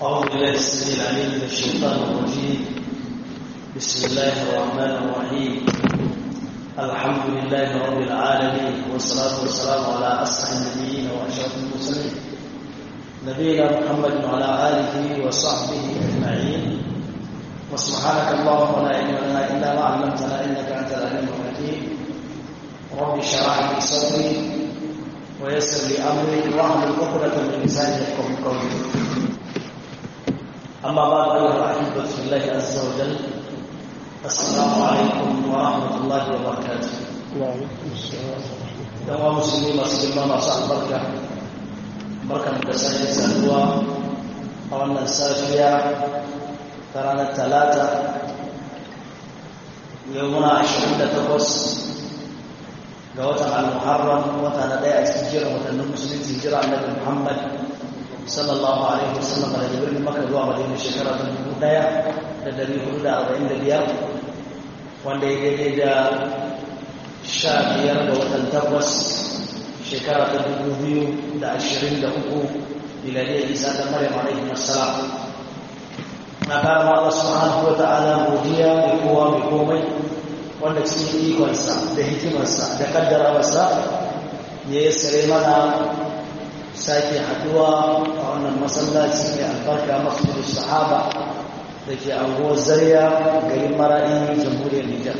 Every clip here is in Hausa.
أعوذ بالله السميع العليم من الشيطان الرجيم بسم الله الرحمن الرحيم الحمد لله رب العالمين والصلاة والسلام على أسعد النبيين وأشرف المرسلين نبينا محمد وعلى آله وصحبه أجمعين وسبحانك اللهم لا علم لنا إلا ما علمتنا إنك أنت العليم الحكيم رب اشرح لي صدري ويسر لي أمري واحلل عقدة من لساني يفقهوا قولي أما بعد أيها الأحبة في الله عز وجل السلام عليكم ورحمة الله وبركاته وعليكم السلام yawa musulmi masu girma masu albarka barkan da sake saduwa a wannan safiya ta ranar talata yau muna 28 ga watan al-muharram wata na ɗaya a cikin jiran watannin musulunci jira annabi muhammad sallallahu alaihi wasallam daga birnin maka zuwa madina shekara ta dubu ɗaya da dari hudu da arba'in da biyar wanda ya daidai da sha biyar da watan takwas shekara ta dubu biyu da ashirin da uku miladiyar isa ta maryam alaihi wassalam na kara ma Allah subhanahu wa ta'ala godiya mai kowa mai komai wanda cikin ikonsa da hikimarsa da kaddarawarsa ya yi sare mana sake haduwa a wannan masallaci mai albarka masjidin sahaba da ke anguwar zariya garin maraɗi jamhuriyar nijar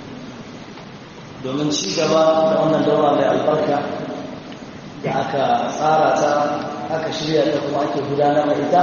domin ci gaba da wannan daura mai albarka da aka tsara ta aka shirya ta kuma ake gudanar da ita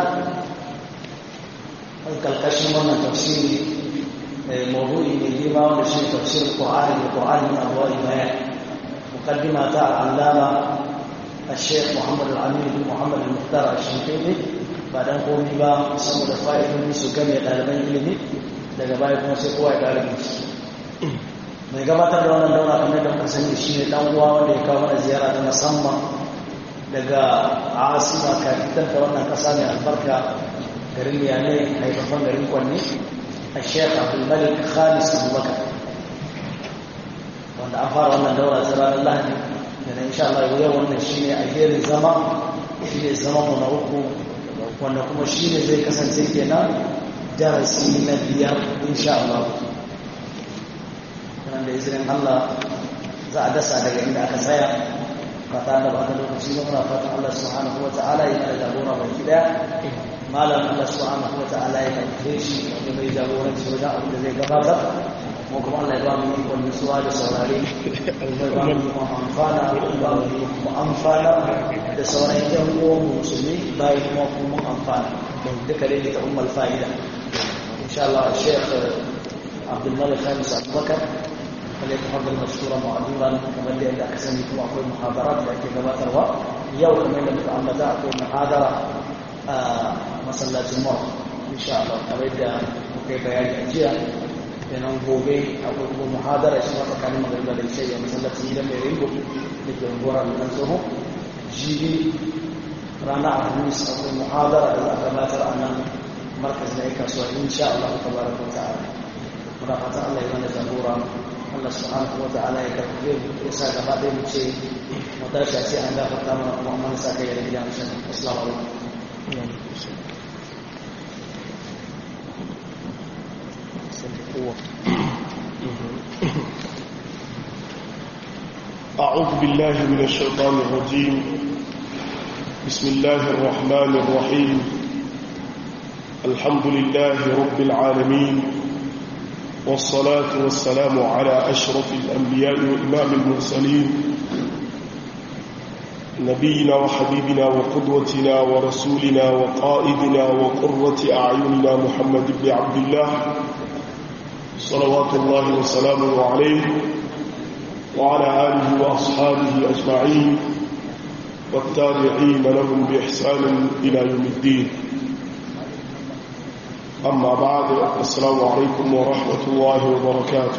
an kalkashin wannan tafsiri mawdu'i mai girma wanda shi tafsirin qur'ani da qur'ani min abwa'i bayan muqaddima ta allama الشيخ محمد العميد بن محمد المختار الشنقيطي بعدين قومي با saboda fa'idodi su game ɗaliban ilimi daga baya kuma sai kowa ya ɗalibin su mai gabatar da wannan daura kamar da muka sani shi ne dan uwa wanda ya kawo mana ziyara ta musamman daga asima kafitan ta wannan kasa mai albarka garin miyane haifafan garin kwanne a shekh abdulmalik khamis abubakar wanda an fara wannan daura ta ranar lahadi da na insha Allah yau wannan shi ne a gerin zama shi ne zama mu na uku wanda kuma shi ne zai kasance kenan darasi na biyar insha Allah da izinin Allah za a dasa daga inda aka tsaya fata da ba ta lokaci ba muna fatan Allah subhanahu wa ta'ala ya kada jagora baki daya malam Allah subhanahu wa ta'ala ya karfe shi wanda bai jagoranci wajen abin da zai gabatar mu kuma Allah ya ba mu ikon nutsuwa da saurare ya ba mu ikon amfana ya ba mu ikon amfana da sauran yan uwan musulmi bayan kuma kuma amfana duka dai ta ummul fa'ida insha Allah Sheikh Abdul Malik Khamis Abubakar فليتفضل مشكورا معذورا كما اللي عندك سنه كما اقول محاضرات لكن كما تروى يوم كما اللي متعمدا اقول محاضره مسلات الموت ان شاء الله كما kai bayani a jiya kenan gobe akwai kuma muhadara shi ma tsakanin magariba da ishe ya masallacin gidan mai ringo da ke unguwar nan tsoho jibi rana alhamis akwai muhadara da za a gabatar a nan markaz na yi kasuwa insha Allah ta baraka wa ta'ala muna fatan Allah ya mana jagora Allah subhanahu wa ta'ala ya karfe ya sa gaba ɗaya mu ce mu tashi a ce an gafarta mana kuma mun sa kai da gidan shan assalamu alaikum أعوذ بالله من الشيطان الرجيم بسم الله الرحمن الرحيم الحمد لله رب العالمين والصلاة والسلام على أشرف الأنبياء وإمام المرسلين نبينا وحبيبنا وقدوتنا ورسولنا وقائدنا وقرة أعيننا محمد بن عبد الله صلوات الله وسلامه عليه وعلى آله وأصحابه أجمعين والتابعين لهم بإحسان إلى يوم الدين أما بعد السلام عليكم ورحمة الله وبركاته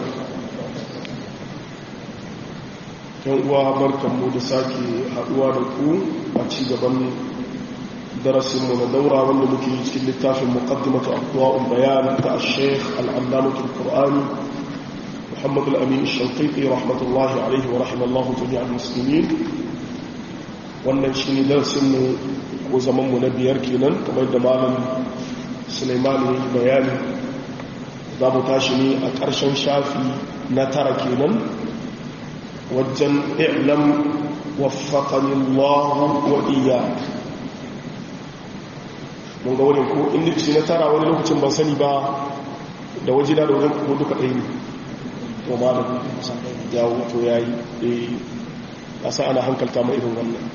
uwa barkanmu da sake haɗuwa da ku a ci gaban darasinmu na daura wanda muke yi cikin littafin muqaddimatu aqwa'ul bayan ta al-sheikh al-allamatu al-qur'ani muhammad al-amin al-shanqiti rahmatullahi alayhi wa rahimallahu jami'al muslimin wannan shi ne darsinmu ko zamanmu na biyar kenan kamar da malam suleiman ya yi bayani za mu tashi ne a ƙarshen shafi na tara kenan wajen i'lam waffaqanillahu wa iyyak mun ga wurin ko in nufi na tara wani lokacin ban sani ba da waje da wajen ko duka ɗaya ne to malam ya wuto ya yi ƙasa ana hankalta ma irin wannan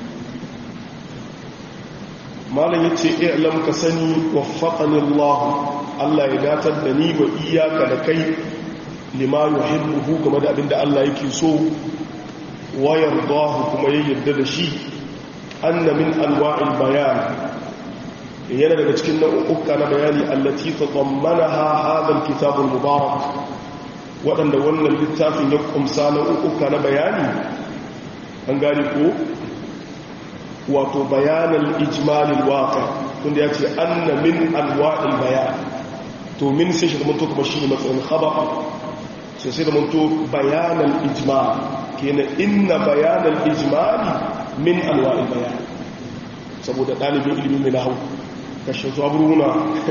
malam ya ce i'lam ka sani waffaqani Allah Allah ya datar da ni wa iyaka da kai lima yuhibbu game da abinda Allah yake so wa yardahu kuma ya yarda da shi anna min anwa'il bayan yana daga cikin nau'uka na bayani allati tadammanaha hadha alkitab almubarak wadanda wannan littafin ya kumsa nau'uka na bayani an gane ko wato bayanan ijmalil waqi tunda yace anna min anwa'il bayan to min sai shi da manto kuma shine matsayin khabar sai sai da manto bayanan ijmal kenan inna bayanan ijmali min anwa'il bayan saboda dalibin ilimin mai nahwu kashe su aburuna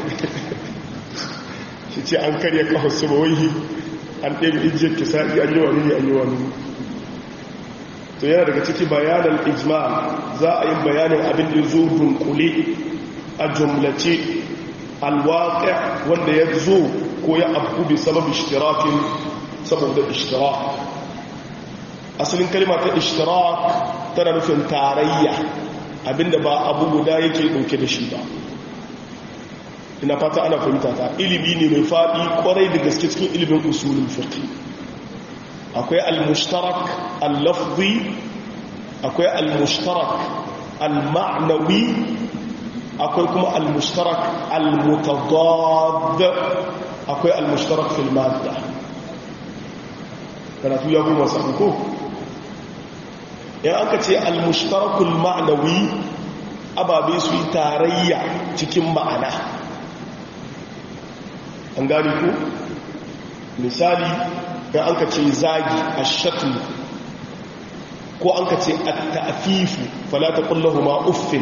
shi ce an karya kawai su bawai an ɗaya ijiyar kisa'i an yi wani ne an yi wani to yana daga ciki bayanan ijma za a yi bayanin abin da zo dunkule a jumlace alwaƙa wanda ya zo ko ya abu bi sabab ishtirakin saboda ishtirak asalin kalma ta ishtirak tana nufin tarayya abinda ba abu guda yake ɗauke da shi ba ina fata ana fahimta ta ilimi ne mai faɗi kwarai da gaske cikin ilimin usulun fiqh akwai al-mushtarak al-lafzi akwai al-mushtarak al-ma'nawi akwai kuma al-mushtarak al-mutadad akwai al-mushtarak fil madda karatu ya kuma sabu ko in aka ce al-mushtarakul ma'nawi ababe su yi tarayya cikin ma'ana an gani ko misali da an ka ce zagi a shakli ko an ka ce a ta'afifu falata kullahu ma uffin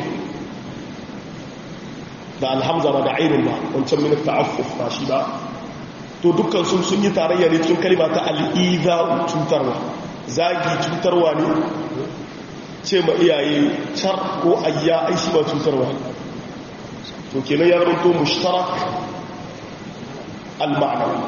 da alhamza ba da ainihin ba wancan minar ta'afuf ba shi ba to dukkan sun sun yi tarayya ne cikin kalima ta al'iza cutarwa zagi cutarwa ne ce ma iyaye car ko ayya aishi ba cutarwa to kenan ya rahoto mushtarak al-ma'nawi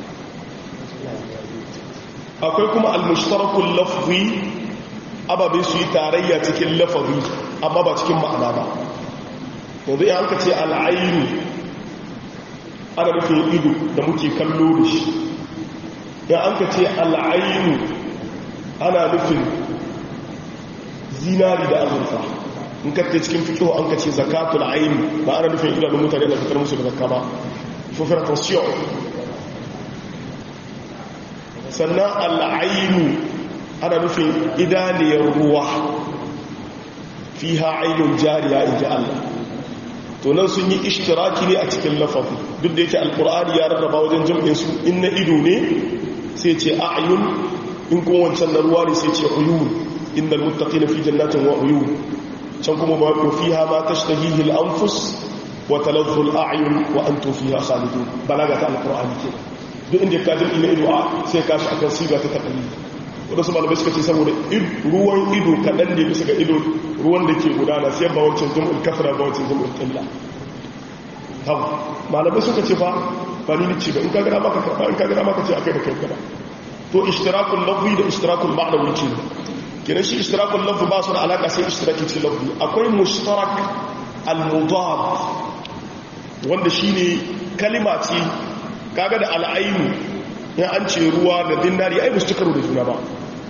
akwai kuma al-mushtarakul lafzi ababe su yi tarayya cikin lafazi amma ba cikin ma'ana ba yanzu ya hanka ce al'ainu ana nufin ido da muke kallo da shi ya hanka ce al'ainu ana nufin zinari da azurfa in ka cikin fikihu an ka ce zakatul aini ba ana nufin idanun mutane da fitar musu da zakka ba faut attention sannan al'ainu ana nufin idaniyar ruwa fi ha'ainun jariya in ji Allah to nan sun yi ishtiraki ne a cikin lafafi duk da yake alkur'ani ya rarraba wajen jam'in su in na ido ne sai ce a'yun in kuma wancan na ruwa ne sai ce uyun innal muttaqina fi jannatin wa uyun can kuma ba ku fiha ma tashtahihi al-anfus wa taladhdhu al-a'yun wa antum fiha khalidun balaga ta alkur'ani ke duk inda ka jam'i na ido a sai ka shi akan siga ta takalli wadansu malamai suka ce saboda ruwan ido kaɗan ne bisa ga ido ruwan da ke gudana sai ba wancan jam'ul kafira ba wancan jam'ul ƙilla hau malamai suka ce fa ba ni ce ba in kagara maka karɓa in kagara maka ce akai da kai gaba to ishtirakul lafzi da ishtirakul ma'nawi ce kenan shi ishtirakul lafzi ba su da alaka sai ishtiraki cikin lafzi akwai mushtarak al-mudad wanda shine kalima ce kaga da al'ainu in an ce ruwa da dinari ai ba su karo da juna ba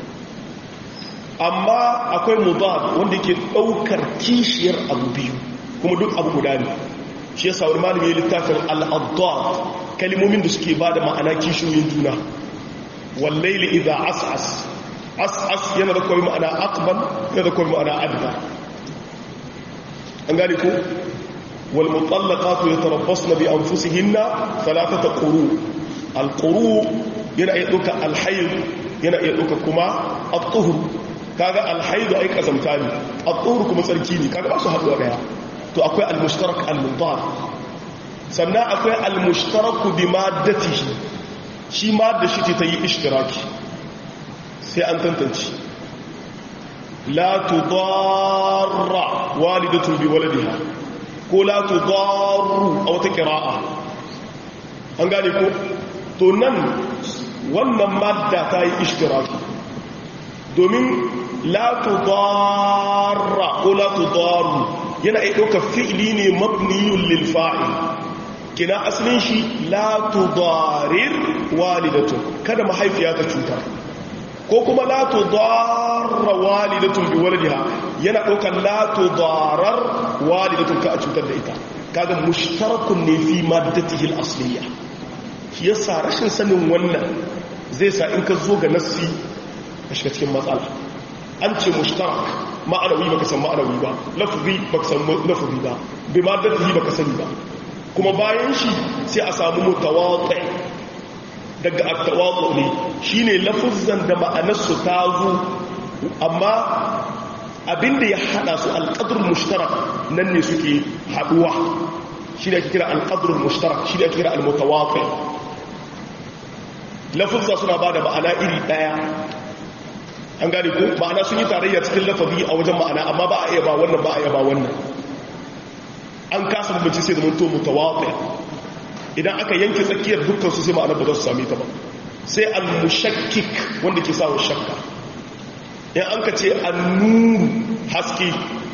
amma akwai mudad wanda ke daukar kishiyar abu biyu kuma duk abu guda ne shi yasa wani malami ya littafin al-addad kalimomin da suke ba da ma'ana kishiyoyin juna wallaili idza as'as as'as yana da kawai ma'ana aqbal yana da kawai ma'ana adba an gane ko wal mutallaqatu yatarabbasna bi anfusihinna thalathata quru al quru yana iya duka al hayd yana iya duka kuma at-tuhur kaga alhaidu ai kazamta ne at-tuhur kuma tsarki ne kaga ba su haɗuwa daya to akwai al-mushtarak al-mudar sannan akwai al-mushtarak bi maddatihi shi madda shi ta yi ishtiraki sai an tantance la tudarra walidatun bi waladiha ko la tudarru a wata qira'a an gane ko to nan wannan madda ta yi ishtiraki domin la tudarra ko la tudarru yana iya ɗauka fi'ili ne mabniyun lil fa'il kina asalin shi la tudarir walidatu kada mahaifiya ta cutar ko kuma la tudarra walidatun bi waladiha yana ɗaukar la tudarar walidatun ka a cutar da ita kaga mushtarakun ne fi maddatihi al-asliya shi yasa rashin sanin wannan zai sa in ka zo ga nassi ka shiga cikin matsala an ce mushtarak ma'anawi baka san ma'anawi ba lafzi baka san lafzi ba bi maddatihi baka sani ba kuma bayan shi sai a samu mutawaqi daga at-tawaqu ne shine lafzan da ma'anarsu ta zo amma abinda ya hada su al-qadr mushtarak nan ne suke haduwa shine ake kira al-qadr mushtarak shine ake kira al-mutawaqi lafuzza suna ba da ma'ana iri daya an gane ko ma'ana sun yi tarayya cikin lafazi a wajen ma'ana amma ba a iya ba wannan ba a iya ba wannan an kasa bambanci sai da mun to mutawaqi idan aka yanke tsakiyar dukkan su sai ma'ana ba za su same ta ba sai al-mushakkik wanda ke sawa shakka in an ka ce an-nuru haske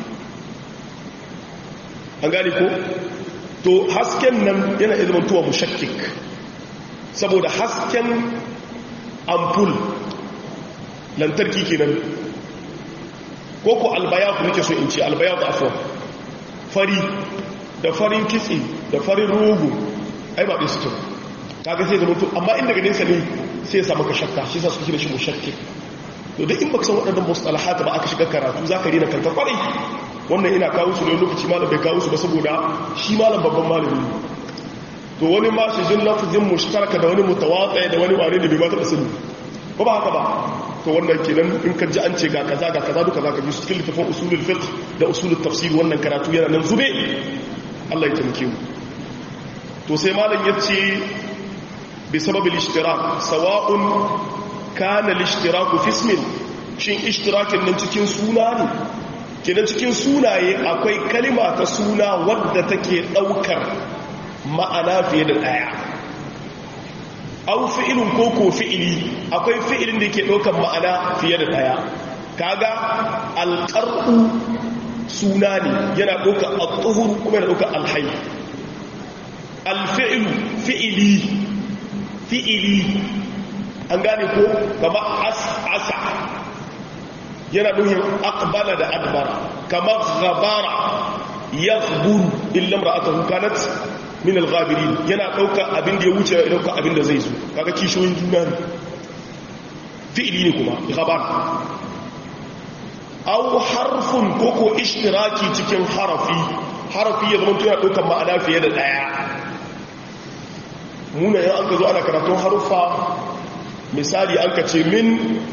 an gane ko to hasken nan yana izinin tuwa mushakkik saboda hasken ampul lantarki kenan ko ko albayatu nake so in ce albayatu afwan fari da farin kitse da farin rogo ai ba ɗin suke kaga sai zama to amma inda ga nesa ne sai ya samu ka shakka shi sa suke da shi mushakkik to duk in baka san waɗannan mustalahat ba aka shiga karatu zaka rena kanka kwarai wannan ina kawo su ne lokaci malam bai kawo su ba saboda shi malam babban malami ne to wani ma shi jin lafazin mushtaraka da wani mutawatsa da wani ware da bai ba taɓa sani ba ba haka ba to wannan kenan in ka ji an ce ga kaza ga kaza duka zaka ji su cikin littafin usulul fiqh da usulul tafsir wannan karatu yana nan zube Allah ya taimake mu to sai malam yace bi sababil ishtirak sawa'un kana al-ishtiraku fi ismin shin ishtirakin nan cikin suna ne kenan cikin sunaye akwai kalima ta suna wadda take daukar ma'ana fiye da daya au fi'ilun ko ko fi'ili akwai fi'ilin da yake daukar ma'ana fiye da daya kaga alqar'u suna ne yana daukar at-tuhur kuma yana daukar al-hayy al-fi'lu fi'ili fi'ili an gane ko kama as'asa yana nuhin aqbala da adbara kama ghabara yaghburu illa imra'atuhu kanat min al-ghabirin yana dauka abin da ya wuce ya dauka abin da zai zo kaga kishoyin juna ne fi'ili ne kuma ghabar aw harfun koko ishtiraki cikin harafi harafi ya zama tana daukan ma'ana fiye da daya muna yan an ka zo ana karatun haruffa misali an ka ce min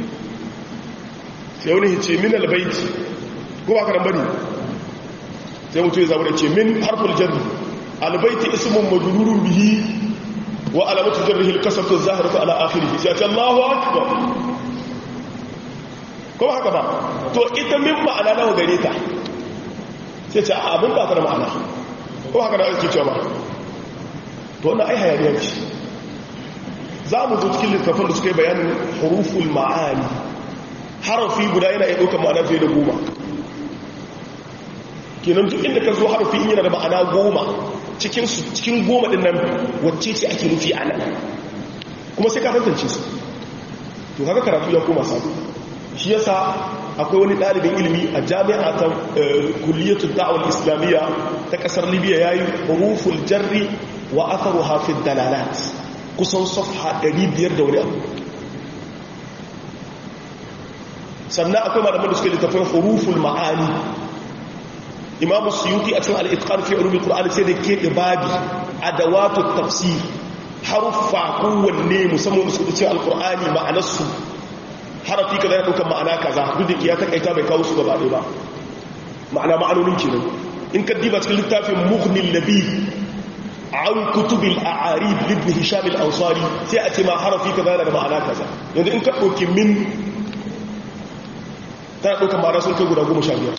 sai wani ce min albaiti ko ba karan bane sai mutu ya zama da ce min harful jarri albaiti ismun majrurun bihi wa alamatu jarrihi alkasratu az-zahiratu ala akhirih sai ce Allahu akbar ko haka ba to ita min ma'ana nawa gare ta sai ce abin ba ta da ma'ana ko haka da ake cewa ba to wannan ai hayaniya ce za mu zo cikin littafin da suka yi bayanin huruful ma'ani harafi guda yana iya ɗaukar ma'ana fiye da goma kenan duk inda ka zo harafi in yana da ma'ana goma cikin goma ɗin nan wacce ce ake nufi a nan kuma sai ka tantance su to haka karatu ya koma sabu shi yasa akwai wani ɗalibin ilimi a jami'a ta kulliyatul da'awar islamiyya ta ƙasar libya yayi huruful jarri wa atharu hafid dalalat kusan safha 500 da wani abu sannan akwai malaman da suke littafin huruful ma'ani imamu suyuti a cikin al'itqan fi ulumul qur'ani sai da ke babi adawatu tafsir haruffa kowanne musamman su cikin alqur'ani ma'anarsu harafi kaza yana ɗaukar ma'ana kaza duk da ke ya takaita bai kawo su gaba ɗaya ba ma'ana ma'anonin kenan in ka diba cikin littafin mughnin nabi an kutubil a'arib ibn hisham al-ansari sai a ce ma harafi kaza yana da ma'ana kaza yanzu in ka ɗauki min tana ɗaukar ma'ana sun kai guda goma sha biyar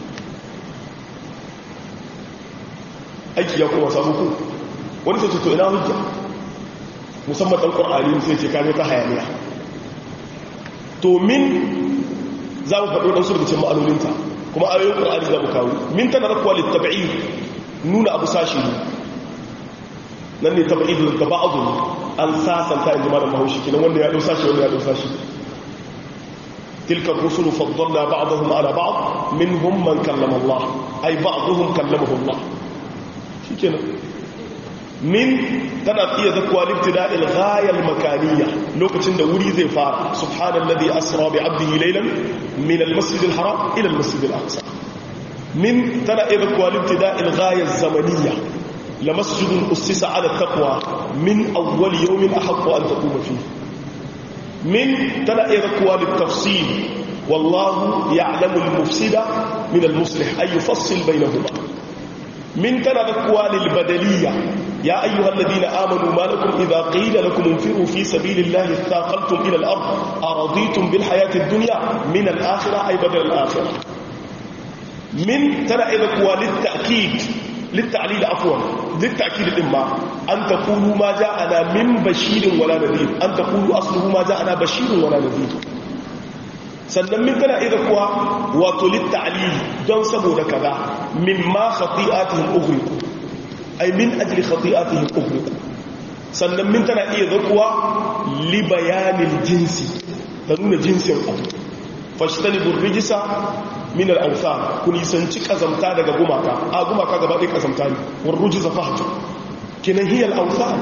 aiki ya kuma samu ku wani sai ce to ina hujja musamman ɗan ƙwar'ani sai ce kame ta hayaniya to min za mu faɗo ɗansu daga cikin ma'anoninta kuma ayoyin ƙwar'ani za mu kawo min tana rakuwa littaba'i nuna abu sashi ne nan ne taba'i da gaba azu an sasanta in ji malam mahaushi kinan wanda ya ɗau sashi wanda ya ɗau sashi تلك الرسل فضلنا بعضهم على بعض منهم من كلم الله أي بعضهم كلمه الله شكرا من تنا iya zakwa libtida al-ghaya al-makaniyya lokacin da wuri zai fara subhanallazi asra bi 'abdihi laylan min al-masjid al-haram ila al-masjid al-aqsa min tana iya zakwa libtida al-ghaya az-zamaniyya la masjidun ussisa 'ala at-taqwa min awwal yawmin ahaqqu an taquma fihi min tana iya zakwa lit-tafsil wallahu ya'lamu al-mufsida min al-muslih ay yufassil baynahuma من كان ذكوى للبدلية يا أيها الذين آمنوا ما لكم إذا قيل لكم انفروا في سبيل الله اثاقلتم إلى الأرض أرضيتم بالحياة الدنيا من الآخرة أي بدل الآخرة من ترى ذكوى للتأكيد للتعليل عفوا للتأكيد الإما أن تقولوا ما جاءنا من بشير ولا نذير أن تقولوا أصله ما جاءنا بشير ولا نذير sannan min tana iya kuwa wato litta'alili don saboda kaza min ma khati'atihim ughriqu ay min ajli khati'atihim ughriqu sannan min tana iya zakuwa li bayanil jinsi ta nuna jinsin abu fashtanibu rijisa min al-awthan kun yisanci kazamta daga gumaka a gumaka gaba ɗaya kazamta ne war rujza fahju kinan hiya al-awthan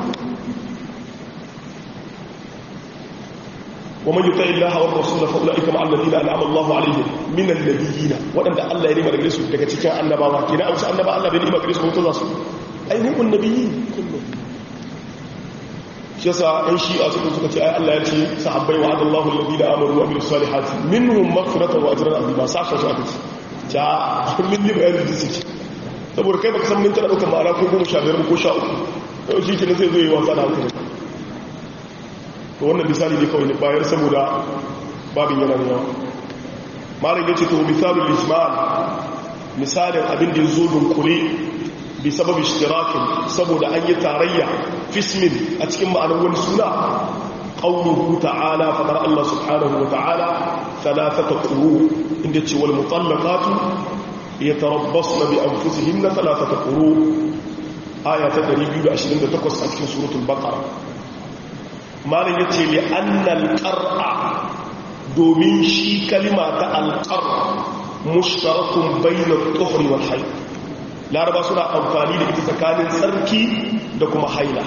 ومن يطع الله والرسول فاولئك مع الذين انعم الله عليهم من النبيين wadanda Allah ya nima daga su daga cikin annabawa kina amsa annaba Allah bai nima gare su mutu za su ai hum annabiyin kullu shi yasa ɗan shi'a suka suka ce ai Allah ya ce sahabbai wa adallahu alladhina amanu wa amilus salihati minhum maghfiratan wa ajran azima saka su aka ce ja min ni bayanin jinsi ce saboda kai baka san min tana daukar ma'ana ko goma sha biyar ko sha uku yau shi kenan zai zo yi wasa da hankali to wannan misali ne kawai bayar saboda babin yana da yawa malam ya ce to misalin ijmal misalin abin da ya zo dunkule bi sababi ishtirakin saboda an yi tarayya fismin a cikin ma'anar wani suna qawluhu ta'ala fadar Allah subhanahu wa ta'ala thalathata quru inda ce wal mutallaqatu yatarabbasna bi anfusihinna thalathata quru aya ta 228 a cikin suratul baqara malin ya ce li annal ƙar'a domin shi kalima ta alƙar mushtarakun bainar tsohon wal haila laraba suna amfani da ita tsakanin tsarki da kuma haila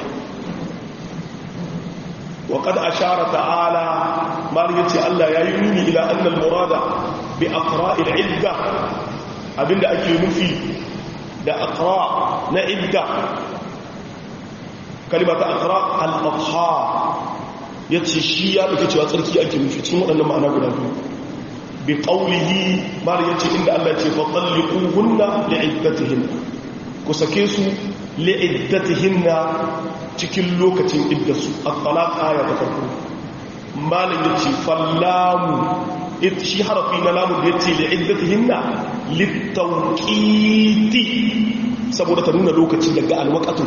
wa kada a shara ta'ala malin ya ce allah ya yi nuni ila annal murada bi aqra'il idda abinda ake nufi da aqra na idda kalima ta akara al'adha ya ce shi ya ɗauki cewa tsarki ake nufi cikin waɗannan ma'ana guda biyu bi ƙaunihi mara ya ce inda Allah ce faɗin liƙuhunna li'iddatihin ku sake su li'iddatihin na cikin lokacin iddasu a talaka ya ta farko malin ya ce fallamu shi harafi na lamun da ya ce li'iddatihin na littauƙiti saboda ta nuna lokaci daga alwakatun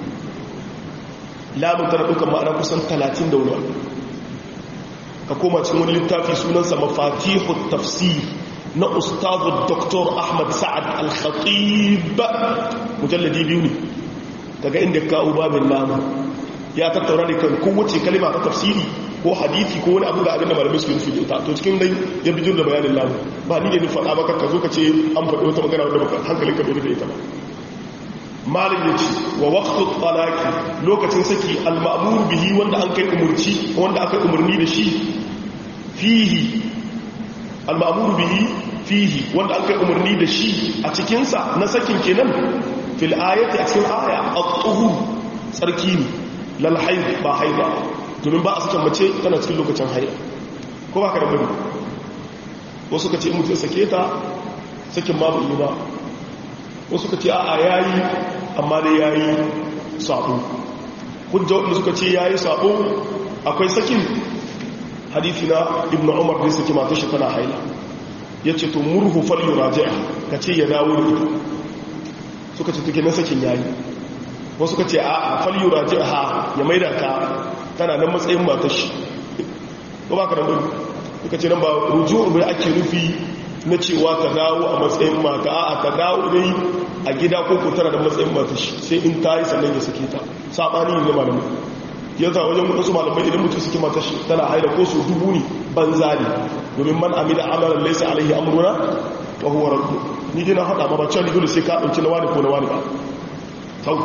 lamun tana ɗaukar ma'ana kusan talatin da wani ka koma cikin wani littafi sunansa mafatihu tafsir na ustazu dr ahmad sa'ad al-khatib mujalladi biyu ne daga inda kawo babin lamun ya tattaura ne kan kowace kalima ta tafsiri ko hadisi ko wani abu da abin da malamai su yi nufi ita to cikin dai ya bijir da bayanin lamun ba ni ne ni faɗa maka ka zo ka ce an faɗi wata magana wanda baka hankalin ka bai da ita ba malin ya ce wa waktu talaki lokacin saki al-ma'mur bihi wanda an kai umurci wanda aka umarni da shi fihi al-ma'mur bihi fihi wanda an kai umarni da shi a cikinsa na sakin kenan fil ayati a cikin aya at-tuhur tsarki ne lal haid ba haida domin ba a sakin mace tana cikin lokacin haida ko ba ka da bari wasu ka ce in mutum sake ta sakin ma bai yi ba wasu ka ce a'a yayi amma dai yayi sabo hujja wanda suka ce yayi sabo akwai sakin hadisi na ibnu umar da saki matar shi tana haila yace to murhu fal yuraji'a kace ya dawo da ita suka ce tuke na sakin yayi wasu ka ce a fal yuraji'a ya maida ta tana nan matsayin matar shi ko ba ka nan bane suka ce nan ba ruju'u bai ake nufi na cewa ta dawo a matsayin mata a ta dawo dai a gida ko ko tana da matsayin matar shi sai in ta yi sannan ya sake ta sabani ne malamai yanzu a wajen wasu malamai idan mutum suke matar shi tana haida ko su dubu ne banza ne domin man amida amalan laysa alaihi amruna wa huwa raddu ni dai na hada ma ba cewa dole sai ka dauki na wani ko na wani ba tau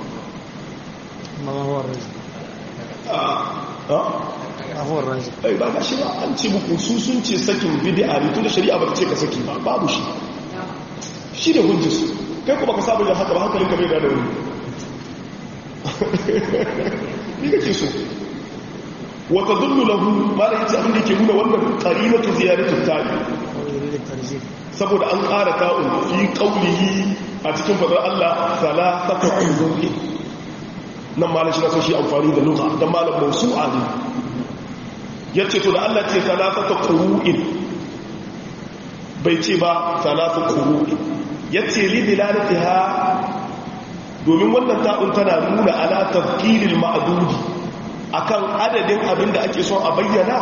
ما هو الرزق ah ما هو الرزق ai ba ga shi ba an ce muku su sun ce sakin bid'a ne tun da shari'a ba ta ce ka saki ba babu shi shi ne hujjar su kai kuma ka saba da haka ba hankalin ka bai da wani ni kake so wa tadullu lahu ma da yace abin da yake nuna wannan qarinatu ziyaratu tabi هو يريد الترزيق saboda an ƙara ta'un fi qawlihi a cikin fadar Allah salatatu qulubi nan malam shi na so shi amfani da lugha dan malam mawsu'a ne yace to da Allah ce salatatu qulu'in bai ce ba salatu qulu'in yace li dilalatiha domin wannan ta'un tana nuna ala tafkiril ma'dudi akan adadin abin da ake son a bayyana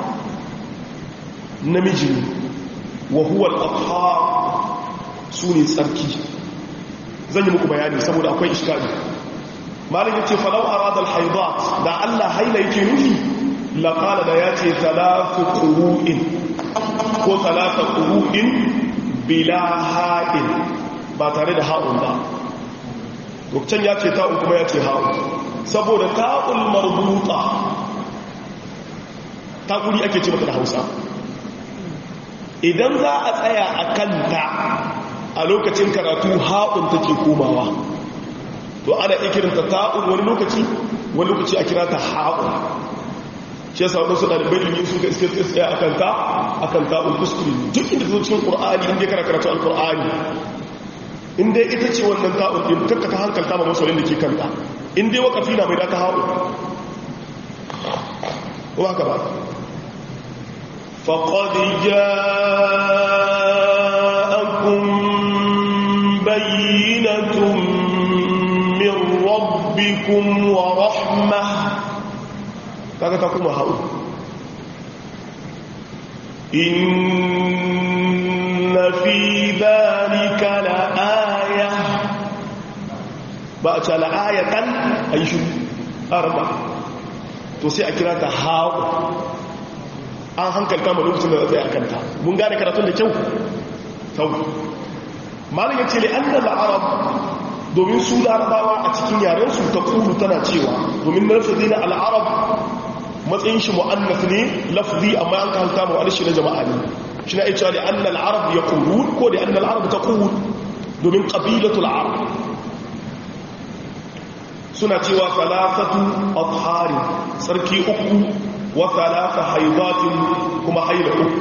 namiji ne wa huwa al-athhar sune tsarki zan yi muku bayani saboda akwai iskali malam yace falau arada al-haidat da Allah haila yake nufi la qala da yace thalathu qurun ko thalathu qurun bila ha'in ba tare da ha'un ba lokacin ya ce ta'un kuma ya ce ha'un saboda ta'ul marbuta ta guri ake ce mata da hausa idan za a tsaya a kanta a lokacin karatu ha'un take komawa to ana ikirinta ta'un wani lokaci wani lokaci a kira ta ha'un shi yasa wadansu ɗalibai ilimin sun ga iske tsaye a kanta a kan ta'un kuskure duk inda zo cikin ƙur'ani inda ya kara karatu al-ƙur'ani inda ita ce wannan ta'un ɗin kakka ta hankalta ma masoyin da ke kanta inda wakafi na mai da ta ha'un ba ka ba فقد جاءكم بينة من ربكم ورحمة kaga ta kuma hau inna fi dhalika la'aya ba a ce la'ayatan ayi shi arba to sai a kira ta hau an hankalta ma lokacin da zai akanta mun gane karatun da kyau sau malin ya ce li annal arab domin su larabawa a cikin yarensu ta kulu tana cewa domin lafzi na al'arab matsayin shi mu'annas ne lafzi amma an ka halta mu'annas shi na jama'a ne shi na cewa li annal arab ya kulu ko li annal arab ta kulu domin qabilatul arab suna cewa salasatu athari sarki uku wasalasa haizatin kuma haila uku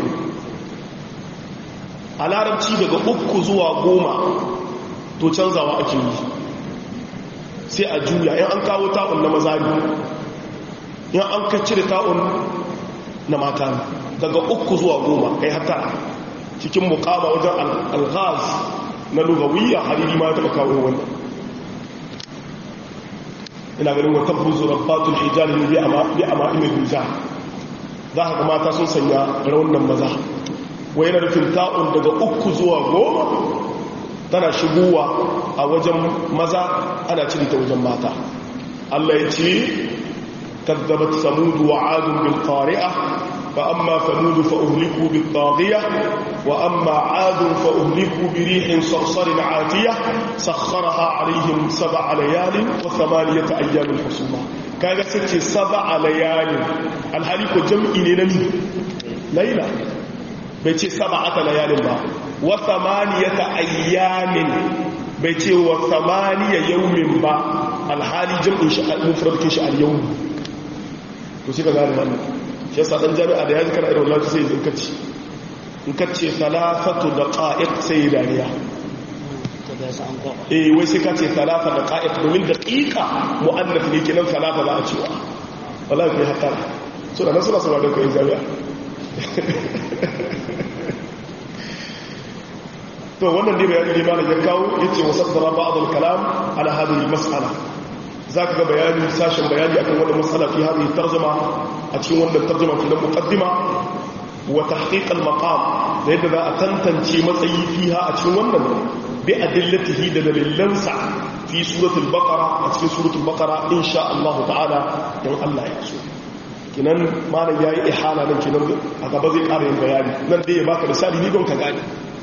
a larabci daga uku zuwa goma to canzawa ake yi sai a juya yan an kawo ta'un na maza ne yan an kacci da ta'un na mata ne daga uku zuwa goma kai hata cikin mukama wajen alghaz na lugawiyya hariri ma taɓa kawo wannan ina ganin wa tabbuzu rabbatul hijali ne bi ama bi ama ina duza za ka ga mata sun sanya raunin maza wai yana nufin ta'un daga uku zuwa goma tana shigowa a wajen maza ana cire ta wajen mata Allah ya ce kadzabat samud wa 'ad bil qari'ah fa amma samud fa uhliku bit taghiyah wa amma 'ad fa uhliku bi rihin sarsarin 'atiyah sakhkharaha 'alayhim sab'a layalin wa thamaniyata ayyamin husuma kaga sace sab'a layalin alhali ko jam'i ne na ni laila bai ce sab'ata layalin ba wa thamaniyata ayyamin bai ce wa thamaniya yawmin ba alhali jam'in shi mufradin shi al-yawm to shi ka gane wannan shi yasa dan jami'a da yaji kana irin wallahi sai in kace in kace salafatu daqa'iq sai dariya eh wai sai kace salafa daqa'iq domin daqiqa muannath ne kenan salafa za a cewa wallahi kai hatta so da nasu nasu da kai jami'a to wannan dai bayani ne malam ya kawo yace wasaddara ba'd al-kalam ala hadhihi al-mas'ala zaka ga bayani sashin bayani akan wannan mas'ala fi hadhihi tarjuma a cikin wannan tarjuma kuma muqaddima wa tahqiq al-maqam da yadda za a tantance matsayi fiha a cikin wannan bi adillatihi da dalilansa fi suratul baqara a cikin suratul baqara insha Allah ta'ala dan Allah ya so kinan malam yayi ihala nan kinan a gaba zai ƙara yin bayani nan dai ya baka misali ni don ka gane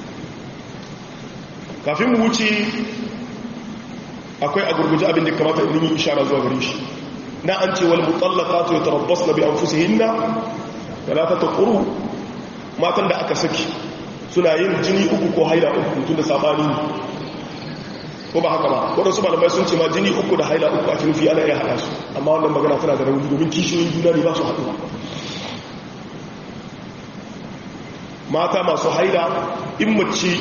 kafin mu wuce akwai a gurguje abin da kamata in yi ishara zuwa gare shi na an ce wal mutallaqatu yatarabbasna bi anfusihinna thalathata quru matan da aka saki suna yin jini uku ko haila uku tun da sabani ne ko ba haka ba wadansu malamai sun ce ma jini uku da haila uku a cikin fi ana iya hada su amma wannan magana tana da rauni domin kishiyoyin juna ne ba su haɗuwa mata masu haila in mace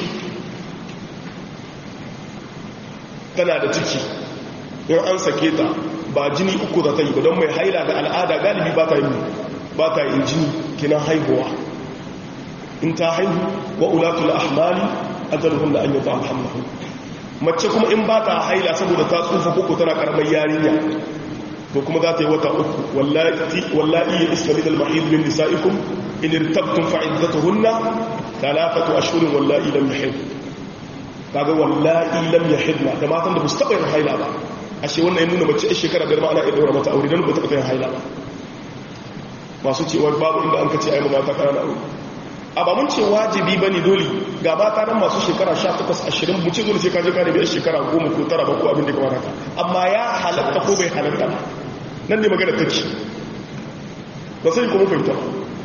tana da ciki in an sake ta ba jini uku za ta yi ba don mai haila da al'ada galibi ba ta yi ba ta yi jini kinan haihuwa in ta haihu wa ulatul ahmali ajaluhum da an yi ta alhamdu mace kuma in ba ta haila saboda ta tsufa koko tana karamar yarinya to kuma za ta yi wata uku wallahi ya iska min al-mahid min nisa'ikum in irtabtum fa'iddatuhunna thalathatu ashhurin wallahi lam yahid kaga wallahi lam yahidna da matan da ba su taba yin haila ba ashe wannan ya nuna mace a shekara biyar ma ana iya daura mata aure dan ba ta taba yin haila ba masu cewa babu inda an kace ai mata kana aure a ba mun ce wajibi bane dole ga mata nan masu shekara 18 20 mu ce dole sai ka je ka nemi shekara 10 ko 9 ba ko abin da kamar haka amma ya halatta ko bai halatta ba nan ne magana take ba sai kuma fahimta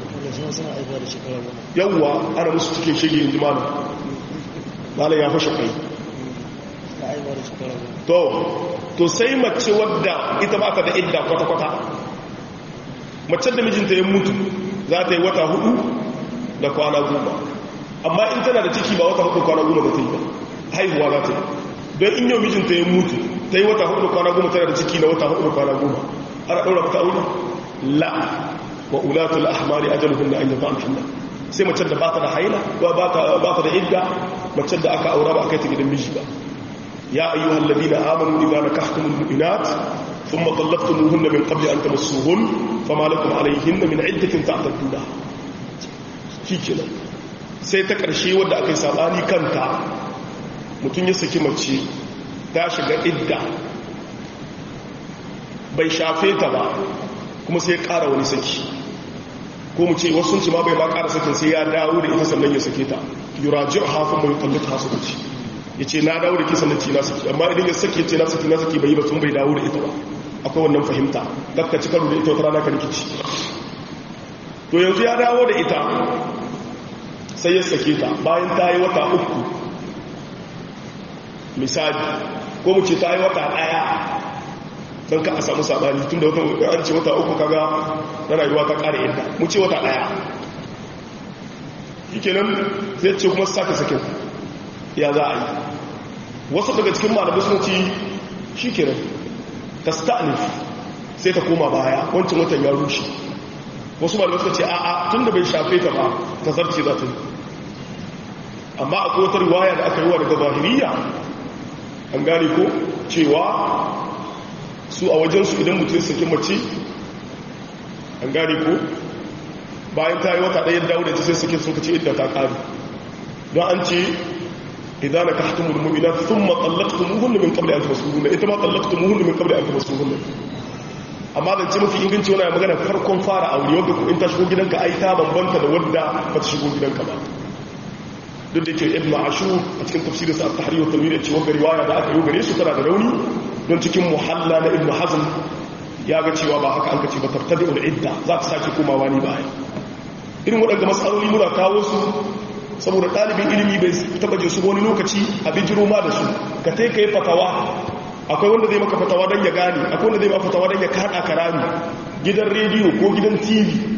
yawwa ana musu cikin shege yanzu malam malam ya fashe kai to to sai mace wadda ita ba ta da idda kwata-kwata mace da mijinta ya mutu za ta yi wata hudu da kwana goma amma in tana da ciki ba wata hudu kwana goma da ta yi ba haihuwa za ta yi don in yau mijinta ya mutu ta yi wata hudu da kwana goma tana da ciki na wata hudu da kwana goma ana ɗaura mata aure la wa ulatul ahmari ajaluhun da an yaba alhamdulillah sai mace da ba ta da haila ba ta da idda mace da aka aura ba a kai ta gidan miji ba ya ayyuhal ladina amanu idza nakahtumul mu'minat thumma talaqtumuhunna min qabli an tamassuhun fama lakum alayhinna min iddatin ta'tadduna shikenan sai ta karshe wanda aka yi sabani kanta mutum ya saki mace ta shiga idda bai shafe ta ba kuma sai ya ƙara wani saki ko mu ce wasu ce ma bai ma ƙara sakin sai ya dawo da ita sannan ya sake ta yuraji a hafin mai kallata hasu da ci ya ce na dawo da ke sannan ci na saki amma idan ya sake ce na saki na saki bai yi ba sun bai dawo da ita ba akwai wannan fahimta dakka ci karo da ita wata rana ka rikici to yanzu ya dawo da ita sai ya sake ta bayan ta yi wata uku misali ko mu ce ta yi wata ɗaya don ka a samu sabani tun da wata an ce wata uku kaga na rayuwa ta kare inda mu ce wata daya shi kenan zai ce kuma sake sakin ya za a yi wasu daga cikin malamai sun ce shi kenan ta sta'anif sai ta koma baya wancan watan ya rushe wasu malamai suka ce a'a tun da bai shafe ta ba ta zarce za ta yi amma akwai wata riwaya da aka yi wa daga zahiriya an gane ko cewa su a wajensu idan mutum saki mace an gane ko bayan ta yi wata ɗaya dawo da ta sai sake sun kace idda ta ƙari don an ce idan na kahtu mulmumina sun matsallaktu muhunnu min kabli an taba suhunna ita ma tsallaktu muhunnu min kabli an taba suhunna amma da ce mafi inganci wani magana farkon fara aure wadda ku in ta shigo gidanka ai ta bambanta da wadda ba ta shigo gidanka ba duk da ke ibn ashur a cikin tafsirinsa a tahrir wa tanwir ce wanda riwaya da aka yi gare su tana da rauni don cikin muhalla na ibn hazm ya ga cewa ba haka an kace ba tartabi ul idda za ta sake komawa ni baya irin waɗanda matsaloli muna kawo su saboda ɗalibin ilimi bai taɓa jin su wani lokaci a bijiro ma da su ka tai ka yi fatawa akwai wanda zai maka fatawa don ya gane akwai wanda zai maka fatawa don ya kaɗa ka rami gidan rediyo ko gidan tv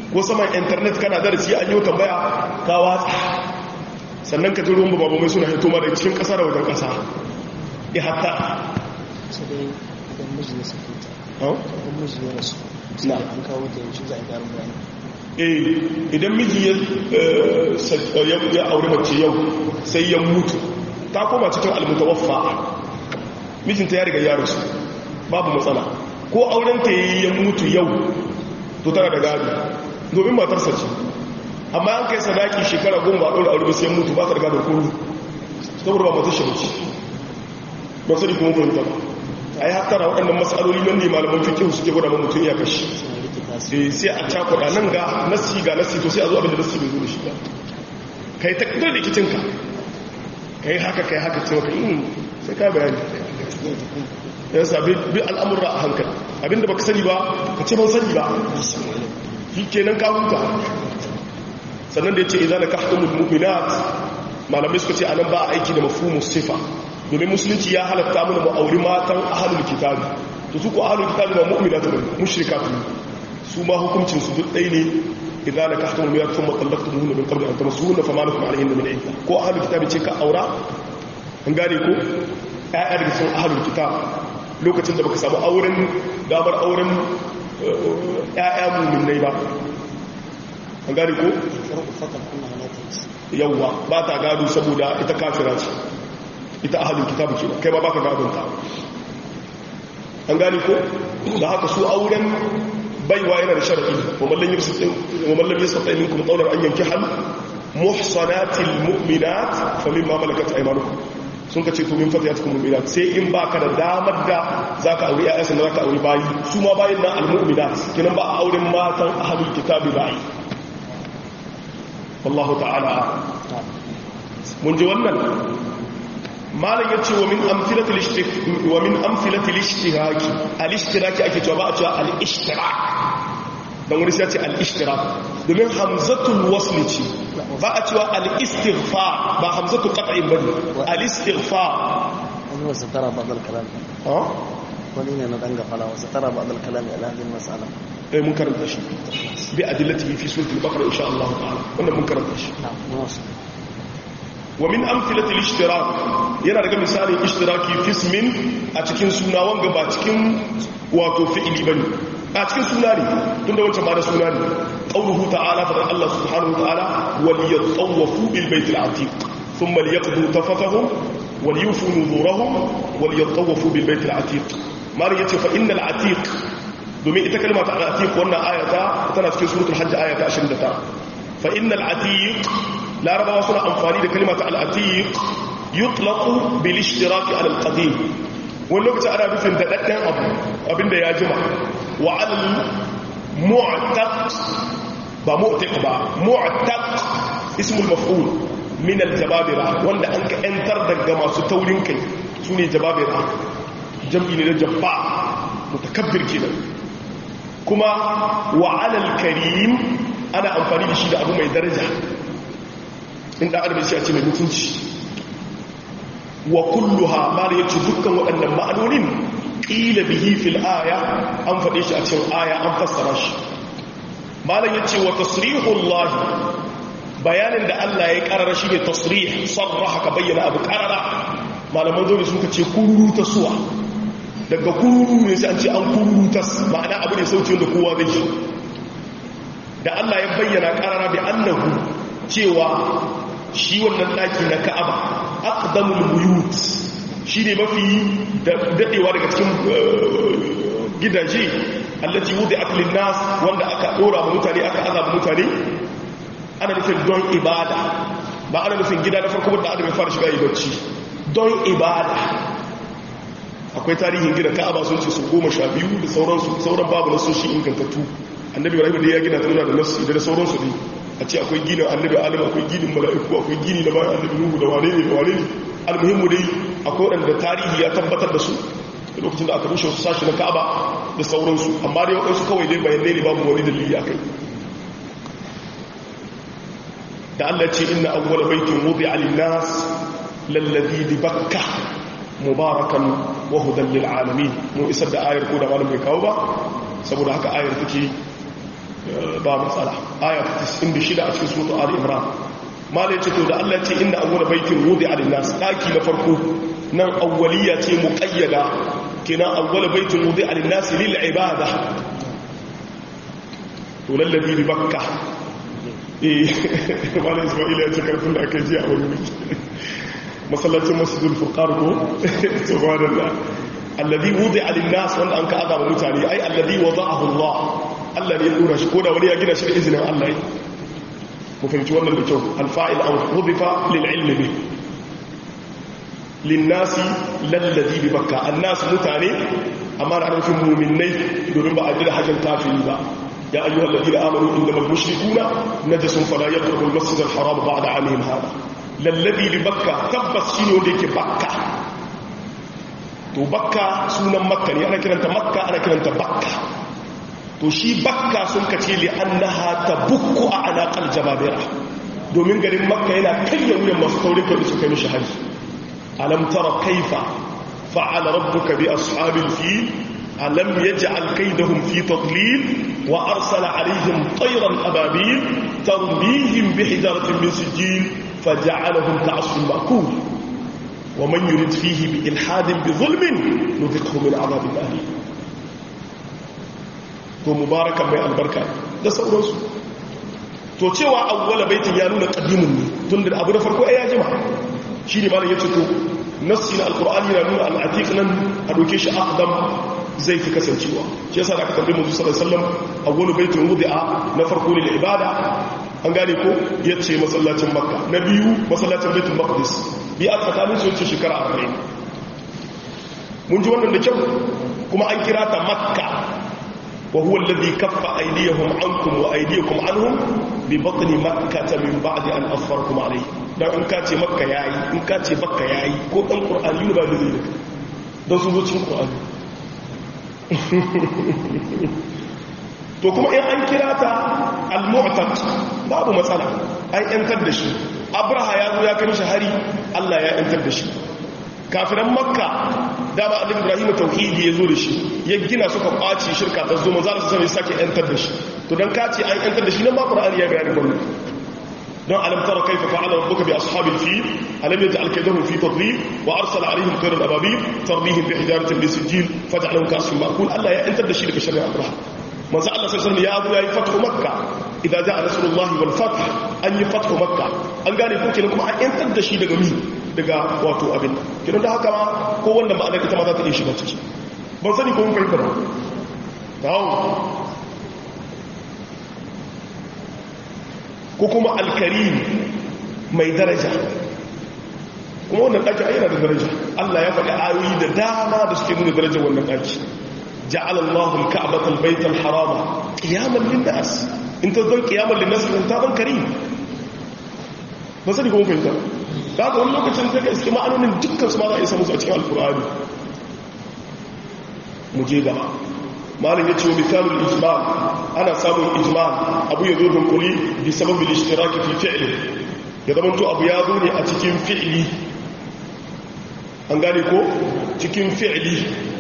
ko saman internet kana darasi an yi tambaya ka watsa sannan ka ji ruwan babu mai suna hito ma da cikin ƙasa da wajen ƙasa ya hatta sai dai idan miji ya sake ta idan miji ya rasu sai an kawo ta yanzu za a ƙarin bayani eh idan miji ya aure mace yau sai ya mutu ta koma cikin almutawaffa mijinta ya riga ya rasu babu matsala ko auren ta yi ya mutu yau to tana da gado domin matarsa ce amma an kai sadaki shekara goma ba ɗaura aure sai mutu ba ta da gado komi saboda ba matar shi mace ba sani kuma fahimta ba a yi hattara waɗannan matsaloli nan ne malaman fikin suke gwada ma mutum ya kashi sai a cakuɗa nan ga nasi ga nasi to sai a zo abinda nasi bai zo da shi ba ka yi takardar da kicinka ka yi haka ka yi haka cewa ka yi sai ka bayani ya sabi bi al'amurra a hankali abinda baka sani ba ka ce ban sani ba shi kenan ka huta sannan da ya ce idan ka hakamul mu'minat malamai suka ce anan ba a aiki da mafhumus sifa domin musulunci ya halatta mana mu auri matan ahlul kitabi to su ko ahlul kitabi ba mu'minatu ba mushrikatu su ma hukuncin su duk ɗaya ne idan ka hakamul mu'minat thumma talaqtumuhunna min qabli an tamassuhunna fama lakum alayhinna min idda ko ahlul kitabi ce ka aura an gane ko ƴaƴa daga cikin ahlul kitab lokacin da baka samu auren damar auren ƴaƴa mu'minai ba an gane ko yawwa ba ta gado saboda ita kafira ce ita ahalin kitabu ke kai ba baka gadon ta an gane ko da haka su auren baiwa yana da sharadi wa mallan yastati minkum qawlan an yankihal muhsanatil mu'minat famimma malakat aymanukum sun ka ce to min fatiyatukum mu'minat sai in baka da damar da zaka aure ayyansa da zaka aure bayi su ma bayin nan al mu'minat kinan ba auren matan ahlul kitabi bayi wallahu ta'ala mun ji wannan malam ya ce wa min amfilatil ishtiraki al-ishtiraki ake cewa ba a cewa al-ishtirak don wani sai ce al-ishtirak domin hamzatul wasli ce ba a cewa al-istighfa ba hamzatul qat'in bane al-istighfa wani wasu tara ba zal kalam wani ne na danga fala wasu tara ba zal kalam ala hadin mas'ala eh mun karanta shi bi adillatihi fi suratul baqara insha Allah ta'ala wannan mun karanta shi wa min amfilatil ishtirak yana daga misalin ishtiraki fi ismin a cikin suna wanga ba cikin wato fi'ili bane a cikin suna ne tunda wancan ma da suna ne qauluhu ta'ala fa Allah subhanahu wa ta'ala wal yatawafu bil baitil atiq thumma liyaqdu tafatahum wal yufu nuzurahum wal yatawafu bil baitil atiq mali yace fa innal atiq domin ita kalma ta atiq wannan ayata tana cikin suratul hajj ayata 29 fa innal atiq larabawa suna amfani da kalimata al'atiq yutlaqu bil ishtiraki ala al-qadim wani lokacin ana nufin da daddan abu abinda ya jima wa al mu'taq ba mu'taq ba mu'taq ismul maf'ul min al-jababira wanda an ka entar daga masu taurin kai sune jababira jam'i ne da jabba mutakabbir kenan kuma wa ala al-karim ana amfani da shi da abu mai daraja in da adam ya ce mai mutunci wa kulluha ma da yace dukkan waɗannan ma'anonin qila bihi fil aya an faɗe shi a cikin aya an fassara shi malam yace wa tasrihullah bayanin da Allah ya karara shi ne tasrih sarraha ka bayyana abu karara malaman dole suka ce kururu ta suwa daga kururu ne sai an ce an kururu ta ma'ana abu ne sauti da kowa zai shi da Allah ya bayyana karara bi annahu cewa shi wannan daki na ka'aba aqdamul buyut shine mafi dadewa daga cikin gidaje allati wudi'at lin nas wanda aka dora wa mutane aka azaba mutane ana nufin don ibada ba ana nufin gida na farko da adam ya fara shiga yi bacci don ibada akwai tarihin gida ka'aba sun ce su goma sha biyu da sauransu sauran babu na soshi ingantattu annabi ibrahim da ya gina ta nuna da nasu da sauransu ne a ce akwai ginin annabi adam akwai ginin mala'iku akwai gini na bayan annabi nuhu da wane ne da wane ne almuhimmu dai akwai waɗanda tarihi ya tabbatar da su da lokacin da aka rushe wasu sashi na ka'aba da sauransu amma dai waɗansu kawai dai bayanai ne babu wani dalili a kai da Allah ce inna awwal baitin wudi alin nas lallazi bi bakka mubarakan wa hudan lil alamin mu isar da ayar ko da malam bai kawo ba saboda haka ayar take ba matsala aya 96 a cikin suratul ali imran malai ce to da Allah ce inda awwala baitin wudi alin nas daki na farko nan awwaliya ce muqayyada kenan awwala baitin wudi alin nas lil ibada to lallabi bi bakka eh malai isma'ila ya ce karfin da aka ji a wani wuri masallacin masjidul furqan ko subhanallah alladhi wudi'a lin nas wanda an ka azaba mutane ai alladhi wada'ahu Allah Allah ne ya dora shi ko da wani ya gina shi da izinin Allah ne mu fahimci wannan da kyau alfa'il an hudifa lil ilmi bi lin nasi lalladhi bi bakka annas mutane amma da nufin mu'minai domin ba a jira hajjan kafiri ba ya ayyuhal ladina amanu innamal mushrikuna najasun fala yaqrabu al masjid al haram ba'da 'amihim hada lalladhi bi bakka tabbas shine wanda yake bakka to bakka sunan makka ne ana kiranta makka ana kiranta bakka to shi bakka sun kace li annaha tabukku a alaqal jababira domin garin makka yana karya wuyan masu taurin kai su kai mishi hari alam tara kaifa fa'ala rabbuka bi ashabil fil alam yaj'al kaydahum fi tadlil wa arsala alaihim tayran ababil tarmihim bi hijaratin min sijil faj'alahum ka'asfin ma'kul ومن يرد فيه بإلحاد بظلم نذقه من عذاب أليم to mubarakan mai albarka da sauransu to cewa awwala baitin ya nuna qadimun ne tun da abu da farko ai ya jima shi ne malam yace to nassi na alqur'ani na nuna al-atiq nan a doke shi aqdam zai fi kasancewa shi yasa da aka tambaye mu sallallahu alaihi wasallam awwalu baitin wudi'a na farko lil ibada an gane ko yace masallacin makka na biyu masallacin baitul maqdis bi a tsakanin su yace shekara 40 mun ji wannan da kyau kuma an kira ta makka وهو الذي كف أيديهم عنكم وأيديكم عنهم ببطن مكة من بعد أن أظفركم عليه dan in ka ce makka yayi in ka ce bakka yayi ko dan qur'ani ba da zai don su zo cikin qur'ani to kuma in an kira ta al-mu'taq babu matsala an yantar da shi abraha ya zo ya kai shi hari Allah ya yantar da shi kafiran makka dama annabi ibrahim tauhidi ya zo da shi ya gina suka kwaci shirka ta zo manzo Allah sai sake yantar da shi to dan kace an yantar da shi nan ma qur'ani ya bayani wannan don alam tara kayfa fa'ala rabbuka bi ashabil fil alam yaj'al kaydahum fi tadlil wa arsala alaihim tayran ababil tarmihim bi hijaratin min sijil faj'alahum ka'asfin ma'kul Allah ya yantar da shi daga sharri abraha manzo Allah sallallahu alaihi wasallam ya zo yayi fathu makka idan ja'a rasulullahi wal fath an yi fathu makka an gane ko kenan kuma an yantar da shi daga mi daga wato abin kiran da haka ma ko wanda ma'anar ita ma za ta iya shiga ciki ban sani ko mun fahimta ba tawo ko kuma alkarim mai daraja kuma wannan ɗaki a yana da daraja Allah ya faɗi ayoyi da dama da suke nuna darajar wannan ɗaki ja'ala Allahu al-ka'bata al-bayta al-harama qiyaman lin-nas in ta zan qiyaman lin-nas ta ban karim ba sani ko mun fahimta ba ga wani lokacin ta iske ma'anonin dukkan su ma za a isa musu a cikin alkur'ani mu je gaba malin ya ce wa misalin ijmal ana samun ijmal abu ya zo dunkuli bi sababin ishtiraki fi fi'li ya zama to abu ya zo ne a cikin fi'li an gane ko cikin fi'li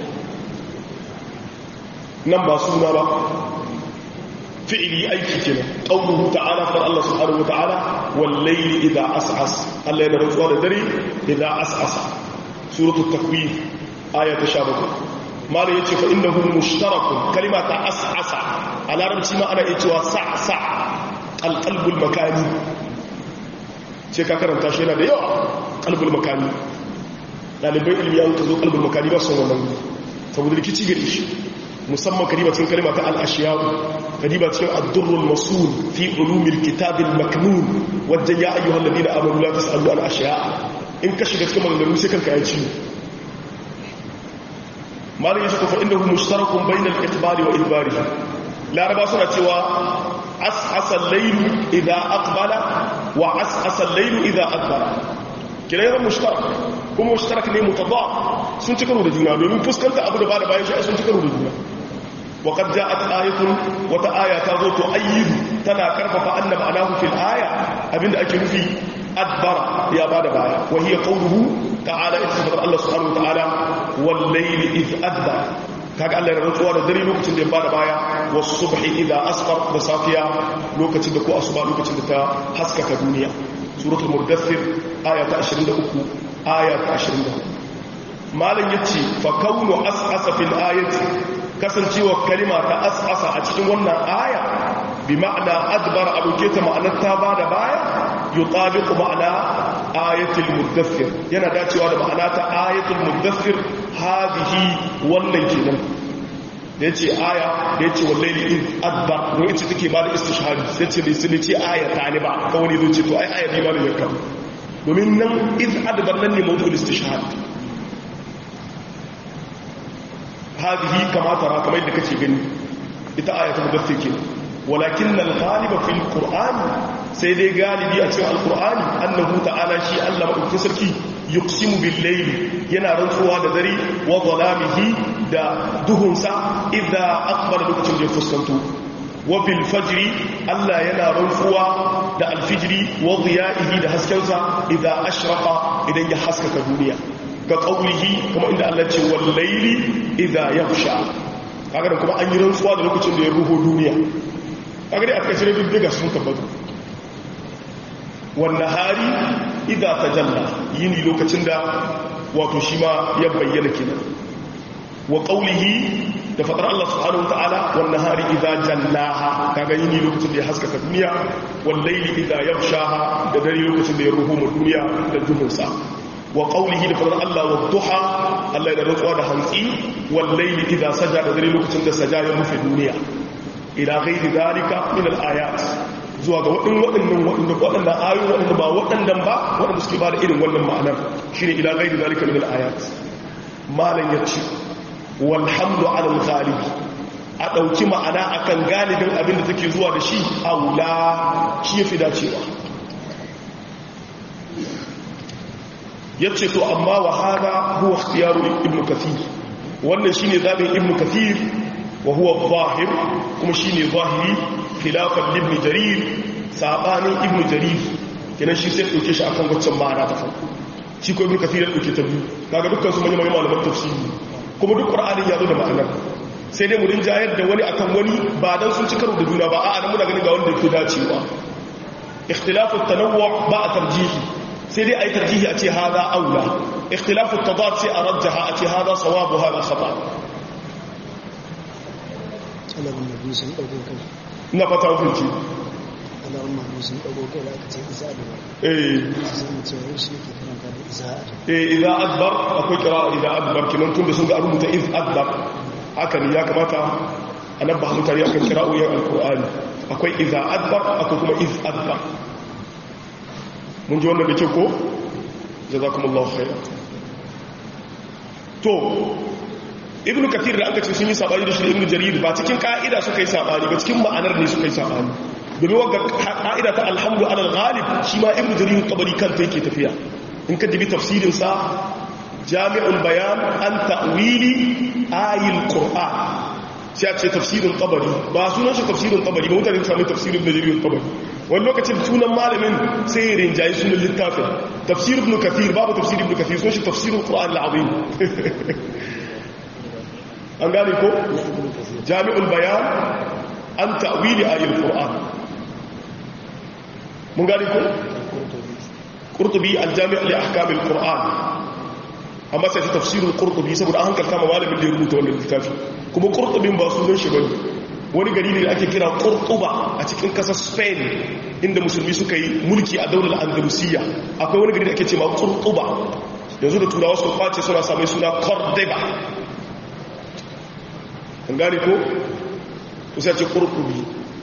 nan ba suna ba fi'ili aiki kenan qauluhu ta'ala fa Allah subhanahu wa ta'ala wal layli idha as'as Allah yana rantsuwa da dare idha as'asa suratul takwir aya ta 17 mala yace fa innahu mushtarakun kalima ta as'asa a larabci ma ana iya cewa sa'sa alqalbul makani ce ka karanta shi yana da yawa qalbul makani dalibai ilmi an ka zo qalbul makani ba son wannan saboda rikici gare shi musamman kadiba cikin kalima ta al'ashiyawu kadiba cikin addurrul masul fi ulumil kitabil maknun wajen ya ayyuhal ladina amanu la tasalu al ashiya in ka shiga cikin maganganu sai kanka ya ci malin yace ko fa innahu mushtarakun bainal itbari wa idbari laraba suna cewa as'asa al-layl idha aqbala wa as'asa al-layl idha adbara kiran mushtarak kuma mushtarak ne mutadaf sun ci karo da juna domin fuskanta abu da ba da bayan shi sun ci karo da juna وقد جاءت آية وتآية تازو تؤيد تنا كرفف أن معناه في الآية أبن أكل في أدبر يا بعد بايا وهي قوله تعالى اتفضل الله سبحانه وتعالى والليل إذ أدبر kaga Allah ya rantsuwa da dare lokacin da ya bada baya wasu subhi idza asfar da safiya lokacin da ko asuba lokacin da ta haskaka duniya suratul mudaththir aya ta 23 aya ta 24 malam yace fa kaunu as'asa fil ayati kasancewa kalima ta as'asa a cikin wannan aya bi ma'ana adbar abuke ta ma'anar ta bada baya yutabiqu ma'ana ayatul mudaththir yana dacewa da ma'ana ta ayatul mudaththir hadihi wannan kenan da yace aya da yace wallahi in adba ne yace take ba da istishhadi sai ce sai ce aya ta ne ba kawai ne ce to ai aya ne ba ne yakka domin nan iz adbar nan ne mawdu'ul istishhad hadihi kama tara kamar yadda kake gani ita aya ta mudaththir kenan walakin al-ghaliba fil qur'an sai dai galibi a cikin alqur'ani annahu ta'ala shi Allah madaukakin sarki yuqsimu bil layli yana rantsuwa da dare wa zalamihi da duhunsa idza aqbala lokacin da ya fuskanto wa bil fajri Allah yana rantsuwa da alfijri wa dhiya'ihi da haskensa idza ashraqa idan ya haskaka duniya ga qaulihi kuma inda Allah ce wal layli idza yaghsha kaga da kuma an yi rantsuwa da lokacin da ya ruho duniya kaga dai aka cire bibbiga sun tabbata wannan hari idan ta jalla yini lokacin da wato shi ma ya bayyana kenan wa qawlihi da fadar Allah subhanahu wa ta'ala wannan hari idan jallaha kaga yini lokacin da ya haskaka duniya wal layli idan yaghshaha da dare lokacin da ya ruhu mu duniya da duhunsa wa qawlihi da fadar Allah wa duha Allah ya rantsuwa da hantsi wal layli idan saja da dare lokacin da saja ya rufe duniya ila ghairi dalika min al-ayat zuwa ga waɗin waɗannan waɗanda waɗanda ayoyi waɗanda ba waɗannan ba waɗanda suke ba da irin wannan ma'anar shine ila ghairi dalika min al-ayat malan yace walhamdu ala al-ghalib a dauki ma'ana akan galibin abin da take zuwa da shi aula shi yafi dacewa yace to amma wa hada huwa ikhtiyaru ibn kathir wannan shine zabin ibn kathir وهو الظاهر كما شيني ظاهري خلافا لابن جرير ساباني ابن جرير kenan shi sai dauke shi akan waccan ma'ana ta farko shi ko ibn kathir ya dauke ta biyu kaga dukkan su manyan malaman tafsiri kuma duk qur'ani ya zo da ma'anar sai dai mu rinjayar da wani akan wani ba dan sun ci karo da juna ba a'a dan muna ganin ga wanda yake dacewa ikhtilafu at-tanawwu ba a tarjihi sai dai ayi tarjihi a ce hada aula ikhtilafu at-tadad sai a rajjaha a ce hada sawabu hada khata alamun nabi sun ɗago kai ina fata hukunci alamun nabi sun ɗago kai da aka ce isa da eh sai mu ce wani shi yake karanta da isa da eh idza adbar akwai qira'a idza adbar kinan tunda sun ga rubuta iz adbar haka ne ya kamata a nabba mutane akan qira'o'in alqur'ani akwai idza adbar akwai kuma iz adbar mun ji wannan da ke ko jazakumullahu khairan to ibnu kathir da aka ce sun yi sabani da shi ibnu jarir ba cikin ka'ida suka yi sabani ba cikin ma'anar ne suka yi sabani domin wagga ka'ida ta alhamdu alal ghalib shi ma ibnu jarir tabari kanta yake tafiya in ka dibi tafsirin sa jami'ul bayan an ta'wili ayil qur'an sai a ce tafsirin tabari ba sunan shi tafsirin tabari ba mutane sami tafsirin da jarir tabari wani lokacin sunan malamin sai rinjayi sunan littafin tafsir ibn kathir babu tafsir ibn kathir sun shi tafsirin qur'an al-azim an gane ko jami'ul bayan an ta'wili ayatul qur'an mun gane ko qurtubi al-jami' li ahkam al-qur'an amma sai tafsirul qurtubi saboda an hankalta ma malamin da ya rubuta wannan littafi kuma qurtubin ba sunan shi bane wani gari ne da ake kira qurtuba a cikin kasar spain inda musulmi suka yi mulki a daular andalusiya akwai wani gari da ake cewa qurtuba yanzu da turawa su kwace suna samai suna cordoba an gane ko kusa ce kurkubi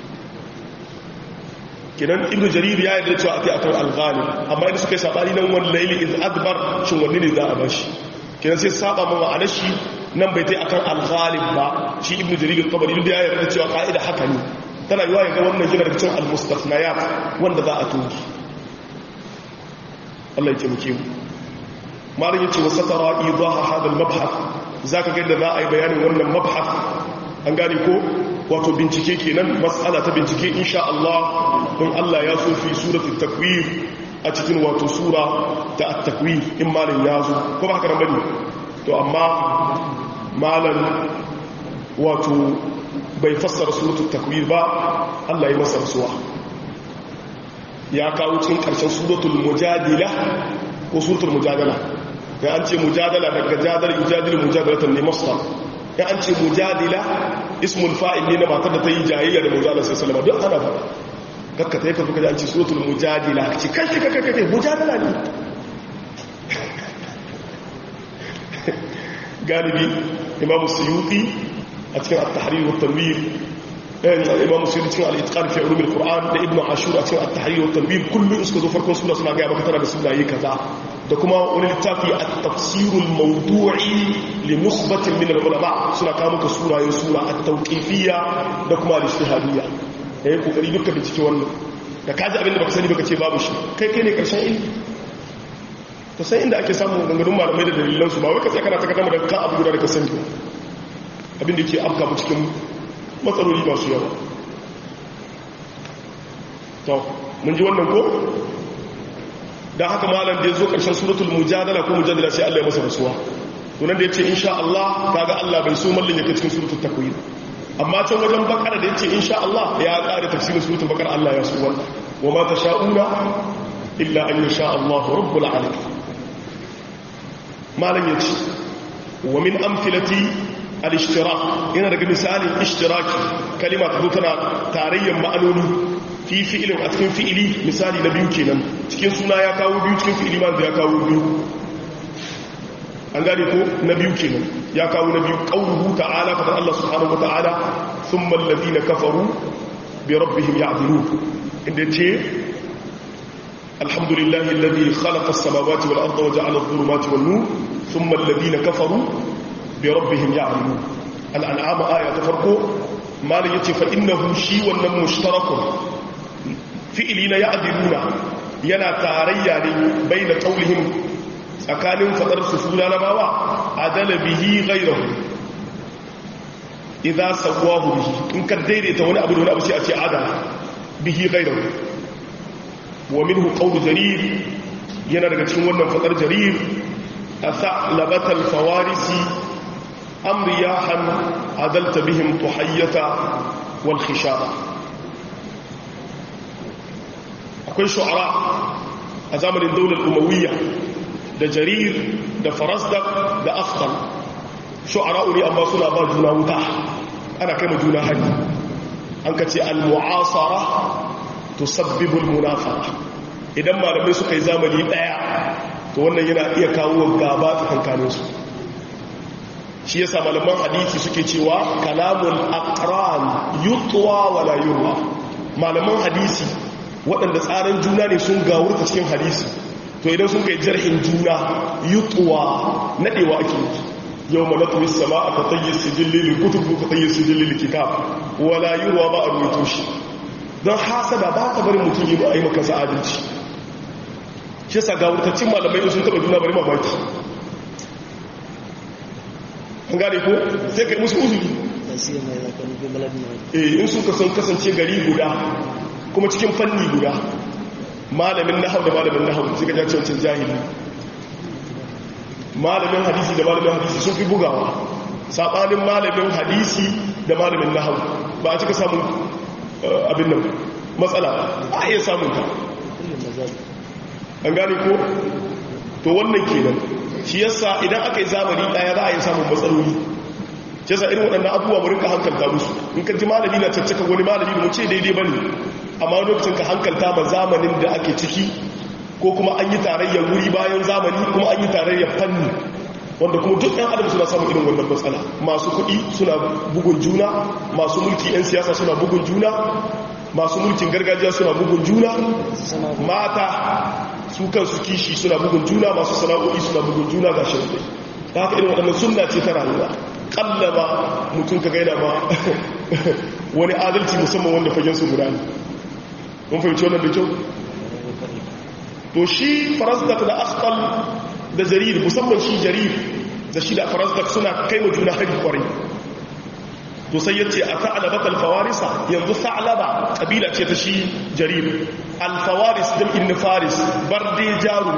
kidan ibnu jarir ya yi da cewa akai akan al-ghalib amma idan suka yi sabani nan wani layli iz adbar shin wanne ne za a bashi kidan sai saba ma ma'anar shi nan bai tai akan al-ghalib ba shi ibnu jarir al-tabari da ya yarda cewa ka'ida haka ne tana yiwa ga wannan gina daga cikin al-mustathniyat wanda za a toki Allah ya taimake mu malam yace wa satara idaha hada al-mabhath zaka ga da za a yi bayanin wannan mabhath an gane ko wato bincike kenan mas'ala ta bincike insha Allah don Allah ya so fi suratul takwir a cikin wato sura ta at-takwir in malam ya zo ko ba haka nan bane to amma malam wato bai fassara suratul takwir ba Allah ya masa rasuwa ya kawo cikin karshen suratul mujadila ko suratul mujadala ya an ce mujadala daga jadal yujadilu mujadalatan ne masdar ya an ce mujadila ismul fa'il ne na matar da ta yi jayayya da mujadala sai salama duk ana faɗa kakka ta yi ka fuka an ce suratul mujadila ce kai kai kai kai mujadala ne galibi imamu suyuti a cikin at-tahrir wa tanwir imamu suyuti cikin al-itqan fi ulum al-qur'an da ibnu ashur a cikin at-tahrir wa tanwir kullu suka zo farkon sura suna ga maka tana da sunaye kaza da kuma wani littafi at-tafsir al-mawdu'i li nukhbatin min al-ulama suna kawo maka surayen sura at-tawqifiyya da kuma al-ijtihadiyya yayin kokari dukkan da cikin wannan da kaji abin da baka sani baka ce babu shi kai kai ne karshen ilimi to sai inda ake samun ganganun malamai da dalilansu ba wai ka tsakana ta kadama da ka abu guda da ka sani abin da ke afka mu cikin matsaloli masu yawa to mun ji wannan ko dan haka malam da ya zo karshen suratul mujadala ko mujadala sai Allah ya masa rasuwa to nan da yace insha Allah kaga Allah bai so mallin yake cikin suratul takwir amma can wajen bakara da yace insha Allah ya ƙara tafsirin suratul bakara Allah ya so wannan wa ma tasha'una illa an yasha Allah rabbul alamin malam ya ce wa min amfilati al-ishtirak yana daga misalin ishtiraki kalima ta tana tarayyar ma'anoni fi fi'ilin a cikin fi'ili misali na biyu kenan cikin suna ya kawo biyu cikin fi'ili ma ya kawo biyu an gane ko na biyu kenan ya kawo na biyu qauluhu ta'ala fa Allah subhanahu wa ta'ala thumma alladhina kafaru bi rabbihim ya'dilun inda ce الحمد لله الذي خلق السماوات والأرض وجعل الظلمات والنور ثم الذين كفروا بربهم يعلمون الأنعام آية تفرقوا ما ليتي فإنه شي ونم مشترك فئلين يعدلون ينا تاريا بين قولهم أكان فقر سفولا نماوا عدل به غيره إذا سواه به إن كان ديري توني أبو دون أبو سيأتي عدل به غيره ومنه قول جرير yana daga cikin wannan fadar jarir a sa'labatal fawarisi amriyahan adalta bihim tuhayyata wal khishaba akwai shu'ara a zamanin daular umawiyya da jarir da farasdak da aftal shu'ara ne amma suna ba juna wuta ana kai ma juna hari an ka ce al-mu'asara tusabbibu al-munafaqa idan malamai suka yi zamani daya to wannan yana iya kawo gaba tsakankanin su shi yasa malaman hadisi suke cewa kalamul aqran yutwa wala yurwa malaman hadisi waɗanda tsarin juna ne sun gawurta cikin hadisi to idan sun kai jarhin juna yutwa nadewa ake yi yau ma natuwi sama a katayyar sijillilin kutubu katayyar sijillilin kitab wala yurwa ba a rubuto shi don hasada ba ta bari mutum yi a yi makansa adalci shi yasa ga wurtaccen malamai sun taba juna bari mamaki an gane ko sai kai musu uzuri eh in suka san kasance gari guda kuma cikin fanni guda malamin nahau da malamin nahau sai ka jace wancan jahili malamin hadisi da malamin hadisi sun fi bugawa sabanin malamin hadisi da malamin nahau ba a cika samun abin nan matsala a iya samun ta an gane ko to wannan kenan shi yasa idan aka yi zamani daya za a yi samun matsaloli shi yasa irin waɗannan abubuwa mu rinka hankalta musu in ka ji malami na caccaka wani malami da mu ce daidai bane amma lokacin ka hankalta ma zamanin da ake ciki ko kuma an yi tarayyar wuri bayan zamani kuma an yi tarayyar fanni wanda kuma duk ɗan adam suna samun irin wannan matsala masu kuɗi suna bugun juna masu mulki 'yan siyasa suna bugun juna masu mulkin gargajiya suna bugun juna mata su kansu kishi suna bugun juna masu sana'o'i suna bugun juna ga shirme ta haka irin waɗannan sunna ce ta rayuwa ƙallaba mutum ka gaida ma wani adalci musamman wanda fagen su guda ne mun fahimci wannan da kyau to shi farasdak da akhtal da jarir musamman shi jarir da shi da farasdak suna kai wa juna hari kwarai to sai yace a ta'labat al-fawarisa yanzu ta'laba kabila ce ta shi jarir al-fawaris jam'in faris barde jarum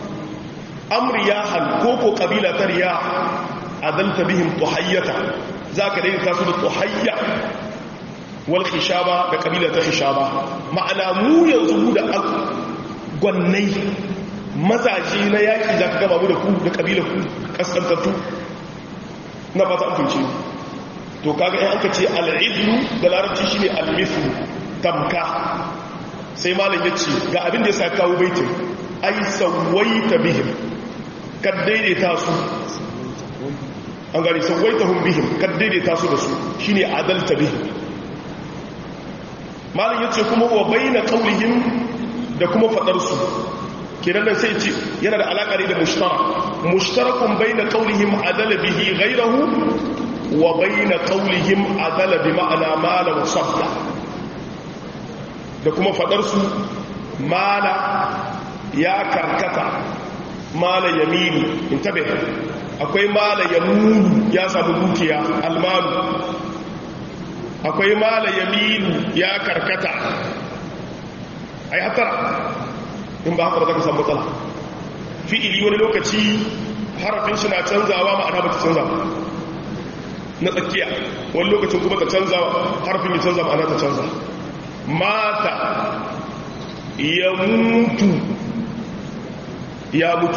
amriyahan koko kabila ta riya adalta bihim tuhayyata za ka daidaita su da tuhayya wal khishaba da kabila ta khishaba ma'ana mu yanzu mu da gwannai mazaje na yaki za ka gaba mu da ku da kabila ku kaskantattu na fata amfinci to kaga in aka ce al'idlu da larabci shine al-mithlu tamka sai malam yace ga abin da yasa kawo baitin ai sawaita bihim kad daidaita su an gari sawaitahum bihim kad daidaita su da su shine adalta bihim malam yace kuma wa baina qawlihim da kuma fadar su kenan nan sai ce yana da alaka ne da mushtarak mushtarakun baina qawlihim adala bihi ghayrahu wa baina qawlihim adala bi ma'ana mala wa sadda da kuma fadar su mala ya karkata mala yaminu intabe akwai mala yamunu ya samu dukiya almalu akwai mala yaminu ya karkata ai hatara in ba haka ba za ka samu matsala fi'ili wani lokaci harafin shi na canzawa ma'ana ba ta canza na tsakiya wani lokacin kuma ta canza harafin ya canza ma'ana ta canza mata ya mutu ya mutu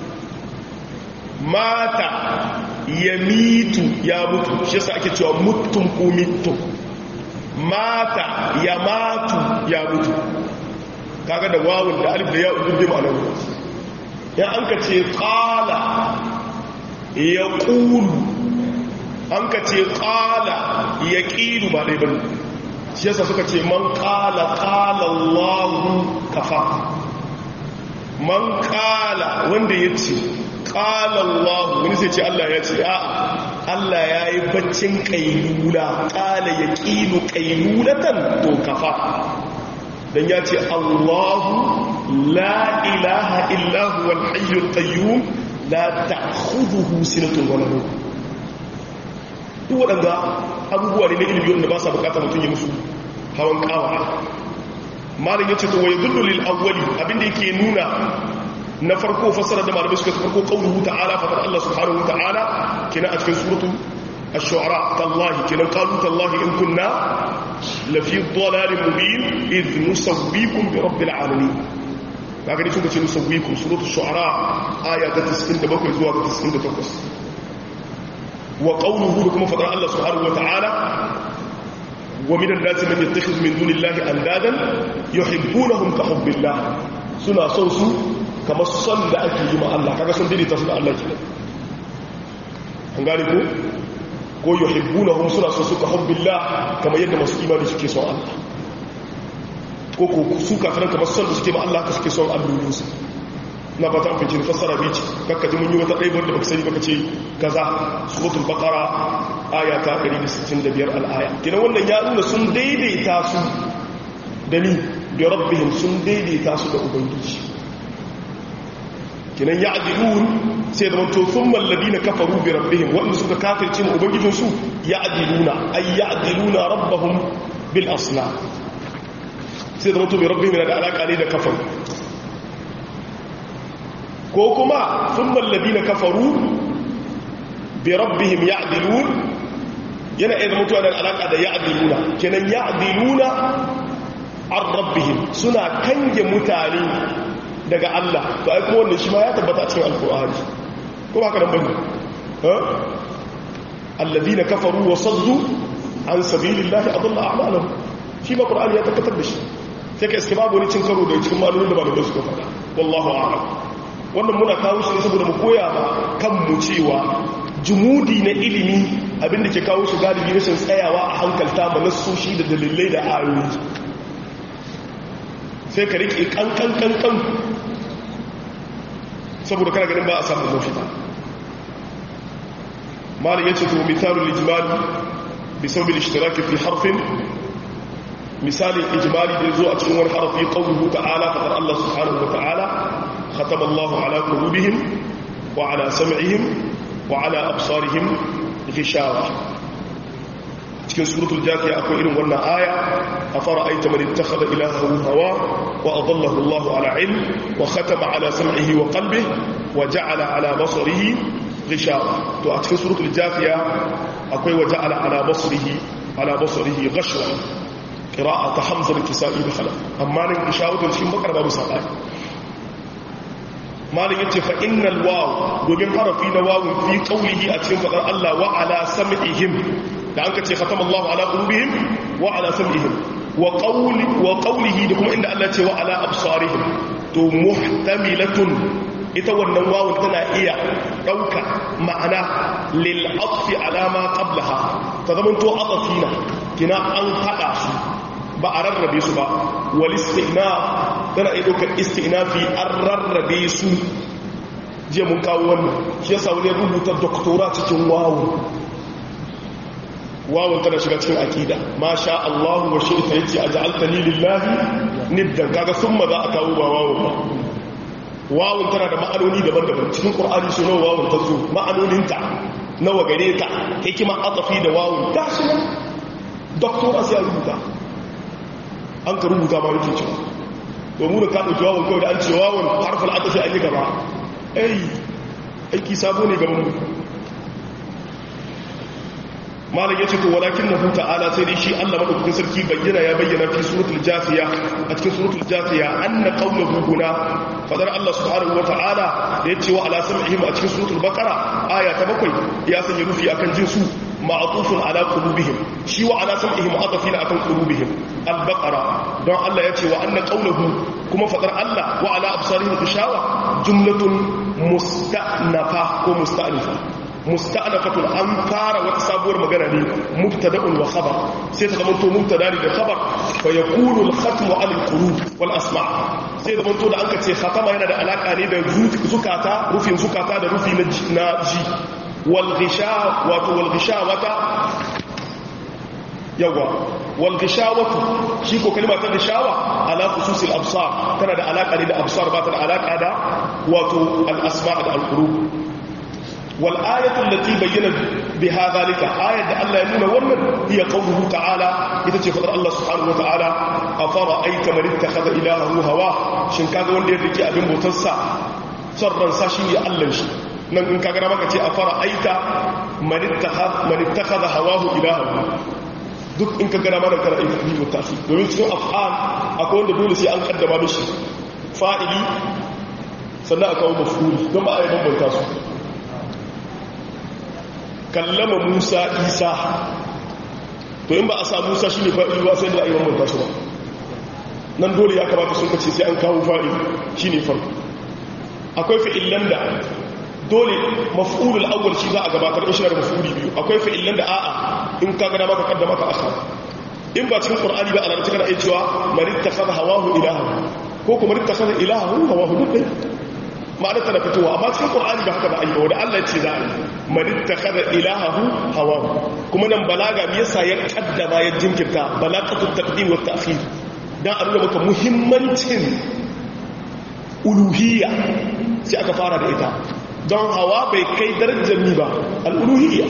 mata ya mitu ya mutu shi yasa ake cewa mutum ko mitu mata ya matu ya mutu kaga da wawun da alif da ya udurbe ma'anar ya an ka ce ƙala ya ƙulu an ka ce ƙala ya ƙilu ba ɗai bane shi yasa suka ce man ƙala ƙala allahu kafa man ƙala wanda ya ce ƙala allahu wani sai ce allah ya ce a allah ya yi baccin ƙailula ƙala ya ƙilu ƙailulatan to kafa dan ya ce Allahu la ilaha illahu wal hayyul qayyum la ta'khudhuhu sinatun wa nawm duk wadanda abubuwa ne na ilimi wanda ba sa bukata mutum ya musu hawan kawa malam yace to wai dullu lil awwali abinda yake nuna na farko fasara da malamai suka farko qauluhu ta'ala fa Allah subhanahu wa ta'ala kina a cikin suratu الشعراء تالله كنا قالوا تالله إن كنا لفي ضلال مبين إذ نسويكم برب العالمين لكن يسوك نسويكم سورة الشعراء آية 97 زوا 98 وقوله لكم فضل الله سبحانه وتعالى ومن الناس من يتخذ من دون الله أندادا يحبونهم كحب الله سنة صوصو كما صلى أكي مع الله كما صلى تصدى الله كده أنقالكم ko yuhibbunahum suna so suka hubbillah kamar yadda masu imani suke son Allah ko ko su kafiran kamar son da suke ma Allah ka suke son allolin su na fata an fice fassara bici kakka ji mun yi wata ɗaibar da baka sani baka ce kaza suratul baqara aya ta 165 al-aya kina wannan ya nuna sun daidaita su da ni da rabbihim sun daidaita su da ubangiji kinan ya'dilun sai da manto thumma alladhina kafaru bi rabbihim wanda suka kafirce mu ubangijin su ya'diluna ay ya'diluna rabbahum bil asna sai da manto bi rabbihim da alaka ne da kafar ko kuma thumma alladhina kafaru bi rabbihim ya'dilun yana idan mutu da alaka da ya'diluna kenan ya'diluna an rabbihim suna kange mutane daga Allah to ai kuma wannan shi ma ya tabbata a cikin alkur'ani ko ba ka nan bane ha alladhina kafaru wa saddu an sabilillahi adalla a'malahum shi ma qur'ani ya tabbatar da shi sai ka iske babu wani cin karo da cikin malolin da malamai suka faɗa wallahu a'lam wannan muna kawo shi ne saboda mu koya ma kanmu cewa jumudi na ilimi abinda ke kawo shi galibi rashin tsayawa a hankalta ma nassoshi da dalilai da ayoyi sai ka riƙe ƙanƙanƙanƙan saboda kana ganin ba a samun mafita malin ya ce to misalin ijimali bisaubil ishtiraki fi harfin misalin ijimali da zo a cikin wani harfi qawluhu ta'ala faqad Allah subhanahu wa ta'ala khatama Allahu ala qulubihim wa ala sam'ihim wa ala absarihim ghishawa cikin suratul jafiya akwai irin wannan aya أفرأيت من اتخذ إلهه هواه وأضله الله على علم وختم على سمعه وقلبه وجعل على بصره ghishawa to a cikin suratul jafiya akwai waje ala ala basrihi ala basrihi ghashwa qira'at hamza al-kisa'i da khalaf amma nan ghishawa to shi bakar babu sabai malin yace fa innal waw domin harafi na wawun fi qawlihi a cikin fadar Allah wa ala sam'ihim da an kace khatama Allahu ala qulubihim wa ala sam'ihim wa qawli wa qawlihi da kuma inda Allah ce wa ala absarihim to muhtamilatun ita wannan wawun tana iya dauka ma'ana lil atfi ala ma qablaha ta zaman to atafina kina an hada su ba a rarrabe su ba wal istinaf tana iya daukar istinafi an rarrabe su je mun kawo wannan shi yasa wani rubuta doktora cikin wawun wawon tana shiga cikin akida ma sha Allah wa shi ta yace aj'altani lillahi niddan kaga summa za a kawo ba wawon ba wawon tana da ma'anoni daban-daban cikin qur'ani su nawa wawon ta zo ma'anonin ta nawa gare ta hikima atafi da wawon ta shi nan doktora sai rubuta an ka rubuta ba yake cewa to mu da ka dauki wawon kawai da an ce wawon harfal atafi an yi gaba ai aiki sabo ne gaban mu malam ya ce to walakin na huta ala sai dai shi Allah madaukakin sarki bayyana ya bayyana fi suratul jafiya a cikin suratul jafiya anna qawluhu huna fadar Allah subhanahu wa ta'ala da yace wa ala sam'ihim a cikin suratul baqara aya ta bakwai ya sanya rufi akan jinsu ma'tufun ala qulubihim shi wa ala sam'ihim atafina akan qulubihim al-baqara don Allah yace wa anna qawluhu kuma fadar Allah wa ala absarihim ishawa jumlatun musta'nafa ko musta'nifa musta'nafatun an fara wata sabuwar magana ne mubtada'un wa khabar sai ta zama to mubtada ne da khabar fa yakunu al-khatmu 'ala al-qulub wal asma' sai da to da an kace khatama yana da alaka ne da zukata rufin zukata da rufi na ji wal ghisha wato wal ghisha wata yawa wal gishawatu shi ko kalma ta gishawa ala khususil absar tana da alaka ne da absar ba ta da alaka da wato al asma' da al qulub wal ayatu allati bayyana biha zalika ayat da Allah ya nuna wannan hiya qawluhu ta'ala ita ce fadar Allah subhanahu wa ta'ala afara aita man ittakhadha ilahahu hawa shin kaga wanda ya rike abin bautar sa son ransa shi ne Allah shi nan in kaga maka ce afara aita man ittakhadha man ittakhadha hawahu ilahahu duk in ka gana mana kana aiki biyu tafi domin cikin af'al akwai wanda dole sai an kaddama mishi fa'ili sannan a kawo mafuli don ba a yi bambanta su kallama musa isa to in ba a sa musa shi ne fa'ili ba sai da a yi bambanta su ba nan dole ya kamata sun kace sai an kawo fa'ili shi ne farko akwai fi'illan da dole maf'ulul awwal shi za a gabatar in shi da maf'uli biyu akwai fi'illan da a'a in ka gada maka kaddama ka akhar in ba cikin qur'ani ba alarci kana iya cewa man ittakhadha hawahu ilaha ko kuma ittakhadha ilahahu hawahu duk dai ma'anar ta fitowa amma cikin qur'ani ba haka ba ayi ba wanda Allah ya ce za a yi man ittakhadha ilahahu hawahu kuma nan balaga me yasa ya kaddama ya jinkirta balaqatut taqdim wa ta'khir dan a nuna maka muhimmancin uluhiyya sai aka fara da ita don hawa bai kai darajar ni ba al'uluhiyya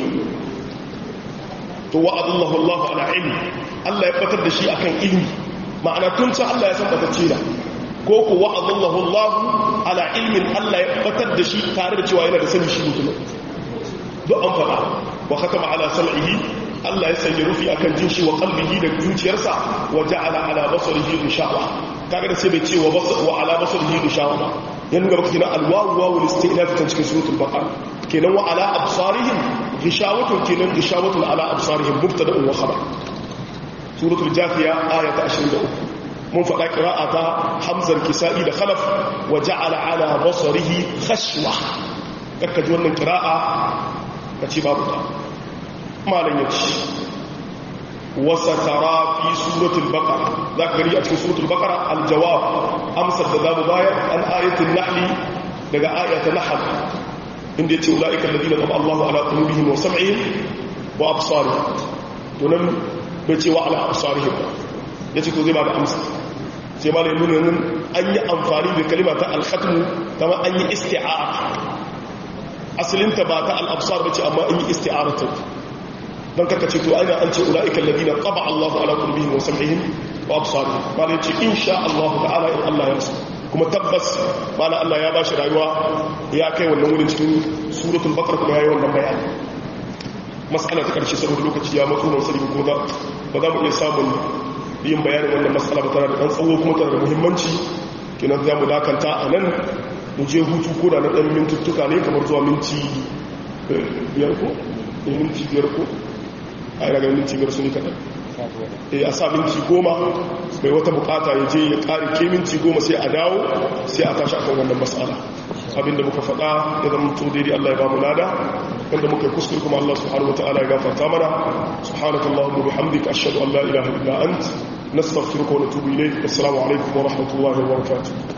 to wa'adallahu Allah ala ilmi Allah ya fatar da shi akan ilmi ma'ana tun can Allah ya san batacce da ko ku wa'adallahu Allah ala ilmin Allah ya fatar da shi tare da cewa yana da sani shi mutum duk an faɗa wa khatama ala sam'ihi Allah ya sanya rufi akan jin shi wa qalbihi da zuciyarsa wa ja'ala ala basarihi gishawa kaga da sai bai ce wa ala basarihi gishawa ba yan gaba kina alwawu wawu listinaf ta cikin suratul baqara kenan wa ala absarihim gishawatun kenan gishawatun ala absarihim mubtada'un wa khabar suratul jafiya aya ta 23 mun faɗa qira'ata hamzar kisa'i da khalaf wa ja'ala ala basarihi khashwa kakka ji wannan qira'a kace babu ta malan yace وسترى في سورة البقرة ذاك غري في سورة البقرة الجواب أمسك ذاب باية عن آية النحل لقى آية النحل إن ديت أولئك الذين طبع الله على قلوبهم وسمعهم وأبصارهم تنم بيتي وعلى أبصارهم يتي تزيب على أمس sai ma da nuna nan an yi amfani da kalima ta alhatmu kama an yi isti'ara asalinta ba ta al'absar ba ce amma an yi isti'ara ta don karka ce to aina an ce ula'ikan ladina qaba Allahu ala qulubihim wa sam'ihim wa absarihim bale ce insha Allah ta'ala in Allah ya so kuma tabbas bana Allah ya bashi rayuwa ya kai wannan wurin cikin suratul baqara kuma yayi wannan bayani mas'ala ta karshe saboda lokaci ya matso mun sani kuma ba za mu iya samun yin bayanin wannan mas'ala ba tana da dan tsawo kuma tana da muhimmanci kenan za mu dakanta a nan mu je hutu ko da na ɗan mintuttuka ne kamar zuwa minti biyar ko ne minti biyar ko a yi daga minti biyar su ne kaɗan a sa minti goma mai wata bukata ya je ya ƙari ke minti goma sai a dawo sai a tashi akan wannan matsala abinda muka faɗa ya zama to daidai Allah ya ba mu lada wanda muka yi kuskure kuma Allah subhanahu wa ta'ala ya gafarta mana subhanakallahumma bihamdika ashhadu an la ilaha illa ant nastaghfiruka wa natubu ilayk assalamu alaikum wa rahmatullahi wa barakatuh